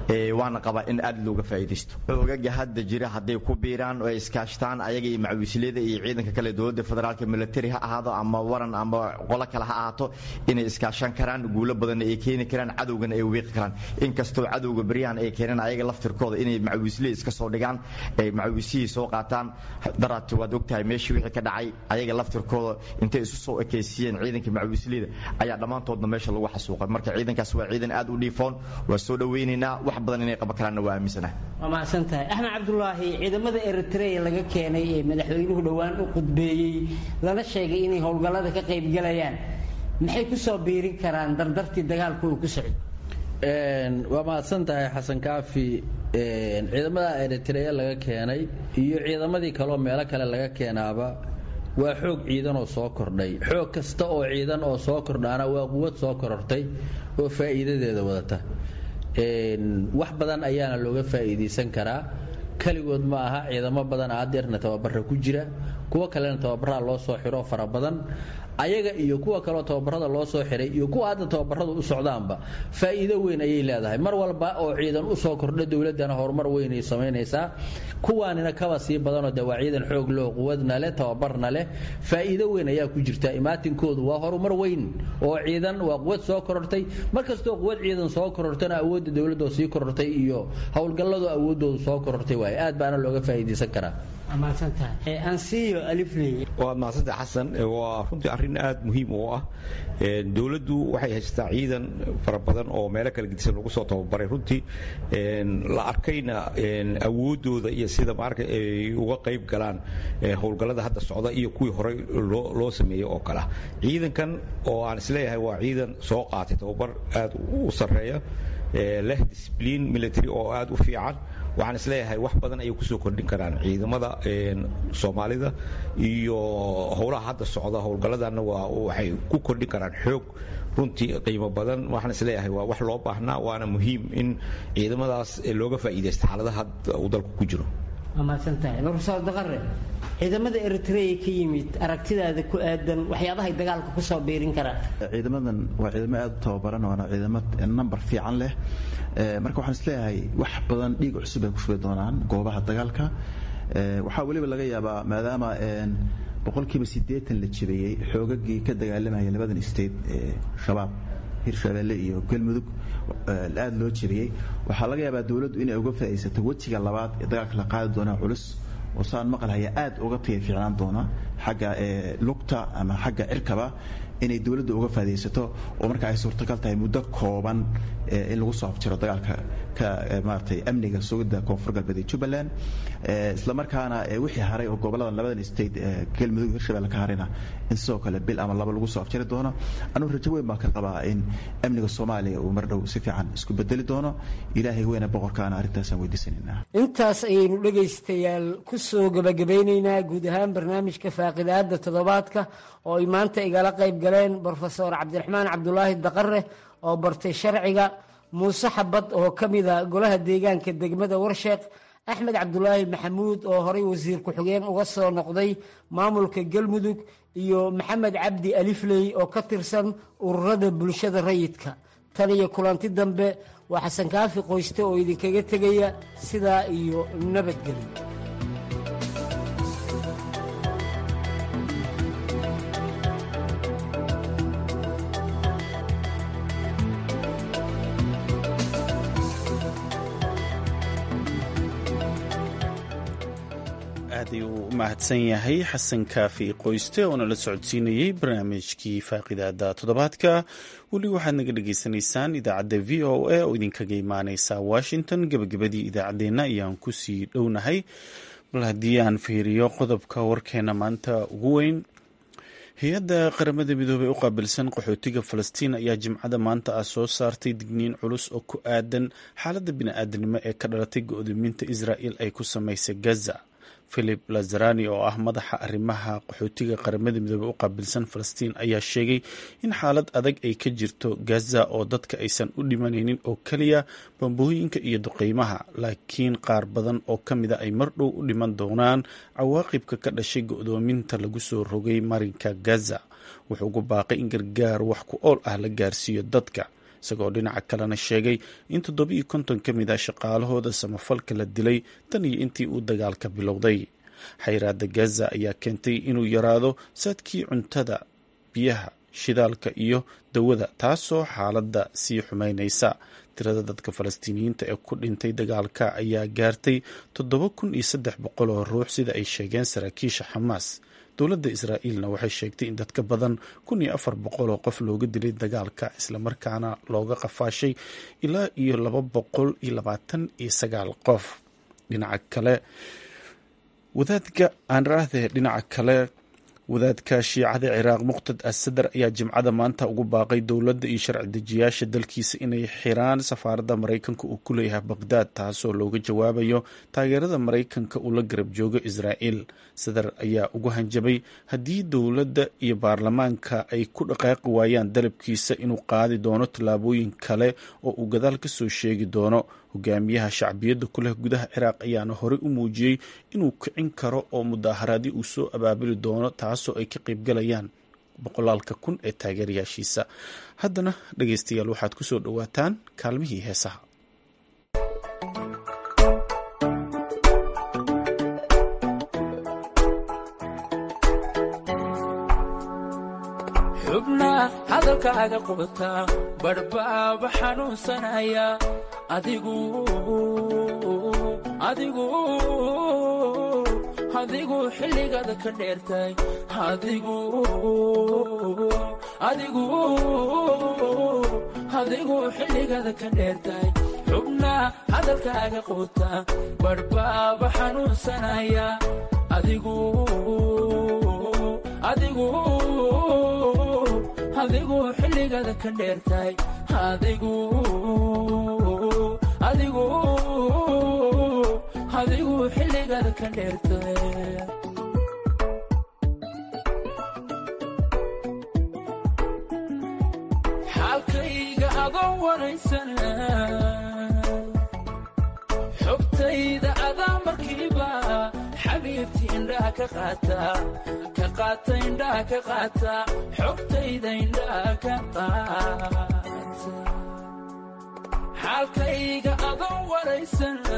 waana qabaa in aad looga faa'iidaysto ogaga hadda jira hadday ku biiraan oo ay iskaashtaan ayaga iyo macawisliyada iyo ciidanka kale dowladda federaalka military ha ahaado ama waran ama qolo kale ha ahaato inay iskaashan karaan guulo badanna ay keeni karaan cadowgana ay wiiqi karaan inkastoo cadowga beryahan ay keeneen ayaga laftirkooda inay macawisliya iska soo dhigaan ay macawisihii soo qaataan daraadti waad ogtahay meeshii wixii ka dhacay ayaga laftirkooda intay isu soo ekaysiiyeen ciidanka macawisliyada ayaa dhammaantoodna meesha lagu xasuuqay marka ciidankaas waa ciidan aad u dhiifoon waa soo dhowaynaynaa wax badan inay qaban karaanna waa aaminsanahay waa mahadsan tahay axmed cabdulaahi ciidamada eritrea laga keenay ee madaxweynuhu dhowaan u qudbeeyey lana sheegay inay howlgallada ka qaybgalayaan maxay ku soo biirin karaan dardartii dagaalku uu ku socdo waa mahadsan tahay xasan kaafi ciidamada eritrea laga keenay iyo ciidamadii kaleoo meelo kale laga keenaaba waa xoog ciidan oo soo kordhay xoog kasta oo ciidan oo soo kordhaana waa quwad soo korortay oo faa'iidadeeda wadata wax badan ayaana looga faa'iidaysan karaa keligood ma aha ciidamo badan aadeerna tababara ku jira kuwo kalena tababaraa loo soo xiro fara badan ayaga iyo kuwa kaleo tababarada loo soo xiray iyo kuwa hadda tababaradu u socdaanba faa'iido weyn ayay leedahay mar walba oo ciidan u soo kordha dowladdana horumar weynay samaynaysaa kuwaanina kaba sii badanoo de waa ciidan xoog loo quwadna leh tababarna leh faa'iido weyn ayaa ku jirta imaatinkoodu waa horumar weyn oo ciidan waa quwad soo korortay mar kastoo quwad ciidan soo korortana awoodda dowladoo sii korortay iyo howlgalladu awooddoodu soo korortay waaye aad baana looga faa'iidaysan karaa waad mahadsantahay xasan waa runtii arrin aad muhiim u ah dowladdu waxay haysataa ciidan fara badan oo meelo kala gedisan lagu soo tababaray runtii la arkayna awooddooda iyo sida maarka ay uga qayb galaan howlgallada hadda socda iyo kuwii horey loo sameeyey oo kale ah ciidankan oo aan isleeyahay waa ciidan soo qaatay tababar aad u sarreeya leh disbliin military oo aad u fiican waxaan isleeyahay wax badan ayay kusoo kordhin karaan ciidamada soomaalida iyo howlaha hadda socda howlgalladanna waa waxay ku kordhin karaan xoog runtii qiimo badan waxaan isleeyahay waa wax loo baahnaa waana muhiim in ciidamadaas looga faa'iidaysto xaaladaha hadda uu dalku ku jiro waa mahadsantahay nursaal daqare ciidamada eritrea ka yimid aragtidaada ku aadan waxyaabahay dagaalka kusoo biirin karaan ciidamadan waa ciidamo aad u tababaran waana ciidamo number fiican leh marka waxaan isleeyahay wax badan dhiig cusub ay ku shubi doonaan goobaha dagaalka waxaa weliba laga yaabaa maadaama boqolkiiba siddeetan la jabiyey xoogagii ka dagaalamaya labadan state ee shabaab hirshabeelle iyo galmudug aada loo jabiyey waxaa laga yaabaa dowladdu inay uga faa'iidaysato wejiga labaad ee dagaalka la qaadi doonaa culus oo saan maqalhaya aad uga taya fiicnaan doona xagga lugta ama xagga cirkaba inay dowladda uga faadaysato oo marka ay suurtagal tahay muddo kooban in lagu soo afjiro dagaalka ka maaratay amniga sugidda koonfur galbeed ee jubbaland isla markaana wixii haray oo goboladan labadan state galmudug hirshabelle ka harayna in sidoo kale bil ama laba lagu soo afjiri doono anugu rajo weyn baan ka qabaa in amniga soomaaliya uu mar dhow si fiican isku bedeli doono ilaahay weyne boqorkaana arrintaasaan weydiisanaynaa intaas ayaynu dhegaystayaal ku soo gebagabaynaynaa guud ahaan barnaamijka faaqidaada toddobaadka oo ay maanta igala qayb galeen brofesor cabdiraxmaan cabdulaahi daqare oo bartay sharciga muuse xabad oo ka mida golaha deegaanka degmada warsheeq axmed cabdulaahi maxamuud oo horay wasiir ku-xigeen uga soo noqday maamulka galmudug iyo maxamed cabdi alifley oo ka tirsan ururada bulshada rayidka tan iyo kulanti dambe waa xasan kaafi qoyste oo idinkaga tegaya sidaa iyo nabadgelyo aad ayuu u mahadsan yahay xasan kaafi qoyste oo nala socodsiinayey barnaamijkii faaqidaada toddobaadka weli waxaad naga dhagaysanaysaan idaacadda v o a oo idinkaga imaaneysa washington gebagabadii idaacaddeenna ayaan kusii dhownahay bal haddii aan fiiriyo qodobka warkeena maanta ugu weyn hay-adda qaramada midoobey u qaabilsan qaxootiga falastiin ayaa jimcada maanta ah soo saartay digniin culus oo ku aadan xaaladda bini-aadanimo ee ka dhalatay go-doominta israa'il ay ku samaysay gaza philip lazarani oo ah madaxa arrimaha qaxootiga qaramada midoobey u qaabilsan falastiin ayaa sheegay in xaalad adag ay ka jirto gaza oo dadka aysan u dhimanaynin oo keliya bambooyinka iyo duqeymaha laakiin qaar badan oo ka mida ay mar dhow u dhiman doonaan cawaaqibka ka dhashay go-doominta lagu soo rogay marinka gaza wuxuu ugu baaqay in gargaar wax ku ool ah la gaarsiiyo dadka isagoo dhinaca kalena sheegay in toddobiiyo konton ka mid ah shaqaalahooda samafalka la dilay tan iyo intii uu dagaalka bilowday xayraada gaza ayaa keentay inuu yaraado saadkii cuntada biyaha shidaalka iyo dawada taasoo xaaladda sii xumeynaysa tirada dadka falastiiniyiinta ee ku dhintay dagaalka ayaa gaartay toddoba kun iyo saddex boqol oo ruux sida ay sheegeen saraakiisha xamaas dowladda israa'iilna waxay sheegtay in dadka badan kun iyo afar boqol oo qof looga dilay dagaalka islamarkaana looga qafaashay ilaa iyo laba boqol iyo labaatan iyo sagaal qof dhinaca kale wadaadka aan raahde dhinaca kale wadaadka shiicada ciraaq muqtad asadar ayaa jimcada maanta ugu baaqay dowladda iyo sharci dejiyaasha dalkiisa inay xiraan safaaradda maraykanka uu ku leeyahay baqhdaad taasoo looga jawaabayo taageerada maraykanka uu la garab joogo israa'iil sadar ayaa ugu hanjabay haddii dowladda iyo baarlamaanka ay ku dhaqaaqi waayaan dalabkiisa inuu qaadi doono tallaabooyin kale oo uu gadaal ka soo sheegi doono hogaamiyaha shacbiyadda ku leh gudaha ciraaq ayaana horey u muujiyey inuu kicin karo oo mudaaharaadii uu soo abaabuli doono taasoo ay ka qaybgalayaan boqolaalka kun ee taageerayaashiisa haddana dhegeystayaal waxaad ku soo dhowaataan kaalmihii heesaha xubna hadalkaaga qubata badhbaaba xanuunsanaya adigu adigu adigu xilligaada ka dheertay adigu adigu adigu xilligaada ka dheertay xubna hadalkaaga quuta badhbaaba xanuunsanaya adigu adigu adigu xilligaada ka dheertay adigu adigu adigu xilligaada ka dheertay xaalkayga adoo waraysana xogtayda adaa markiiba xabiibti indhaha ka qaata ka qaata indhaha ka qaata xogtayda indhaha ka qaata xaalkayga adoo waraysana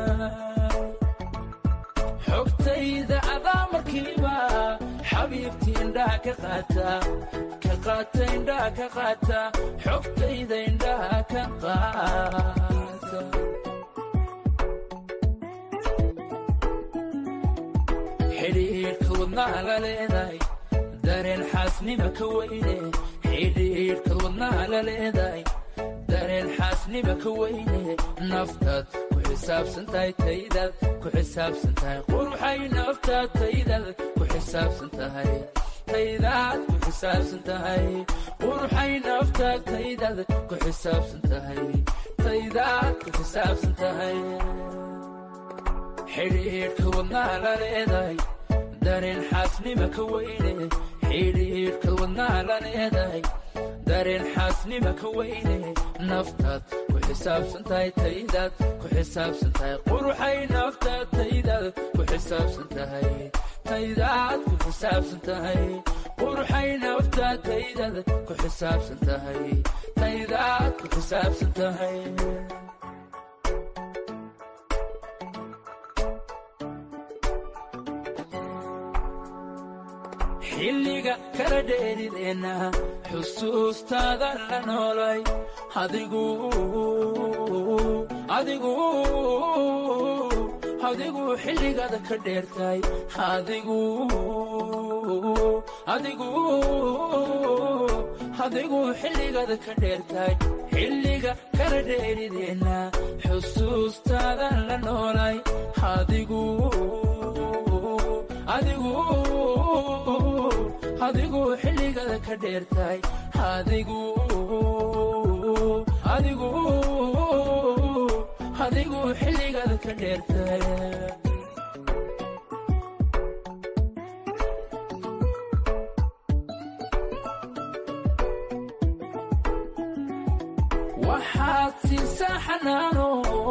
xogtayda adaa markiiba xabiibti indhaha ka qaata ka qaata indhaha ka qaata xogtayda indhaha ka qaata xidhiidhka wadnaha la leedahay dareen xaasnima ka weyne xidhiidhka wadnaha la leedahay dareen xaasnima ka weyne naftaad ku xisaabsan tahay taydaad ku xisaabsan tahay quruxay naftaad taydaad ku xisaabsan tahay taydaad ku xisaabsan tahay quruxay naftaad taydaad ku xisaabsan tahay taydaad ku xisaabsan tahay xidhiidhka wadnaha la leedahay dareen xaasnima ka weyne xidhiidhka wadnaha la leedahay dareen xaasnima ka weyne naftaad ku xisaabsan tahay taydaad ku xisaabsan tahay quruxay naftaad taydaad ku xisaabsan tahay taydaad ku xisaabsan tahay quruxay naftaad taydaad ku xisaabsan tahay taydaad ku xisaabsan tahay xilliga kala dheerideenna xusuustaada la noolay adigu adigu adigu xilligaada ka dheertay adigu adigu adigu xilligaada ka dheertay xilliga kala dheerideenna xusuustaada la noolay adigu adigu adigu xilligaada ka dheertay adigu adigu adigu xilligaada ka dheertay waxaad siisaa xanaano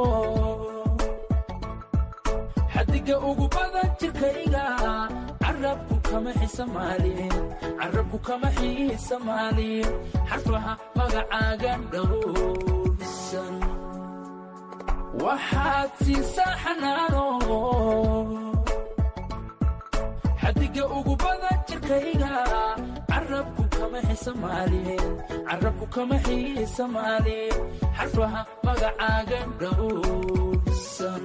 xadiga ugu badan jirkayga carabku kama xisamaalin carabku kama xiisamaalin xarfaha magacaaga dhowrsan waxaad siisaa xanaano xadiga ugu badan jirkayga carabku kama xisamaalin carabku kama xiisamaalin xarfaha magacaaga dhowrsan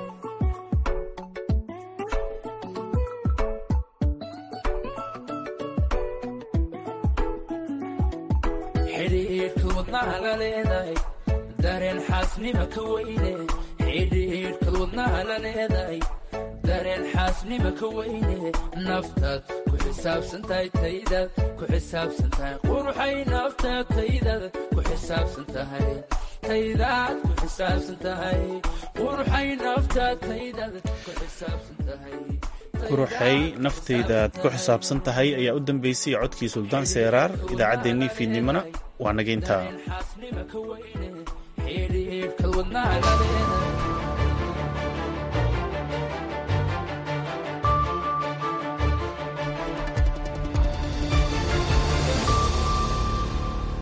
xidhiidhka wadnaha la leedahay dareen xaasnima ka weyne xidhiidhka wadnaha la leedahay dareen xaasnima ka weyne naftaad ku xisaabsan tahay taydaad ku xisaabsan tahay quruxay naftaad taydaad ku xisaabsan tahay taydaad ku xisaabsan tahay quruxay naftaad taydaad ku xisaabsan tahay quruxay naftaydaad ku xisaabsan tahay ayaa u dambeysay codkii suldaan seeraar idaacaddeenii fiidnimona waa naga intaa xaasnima ka weyne xidhiidhka wadnaha la leedahay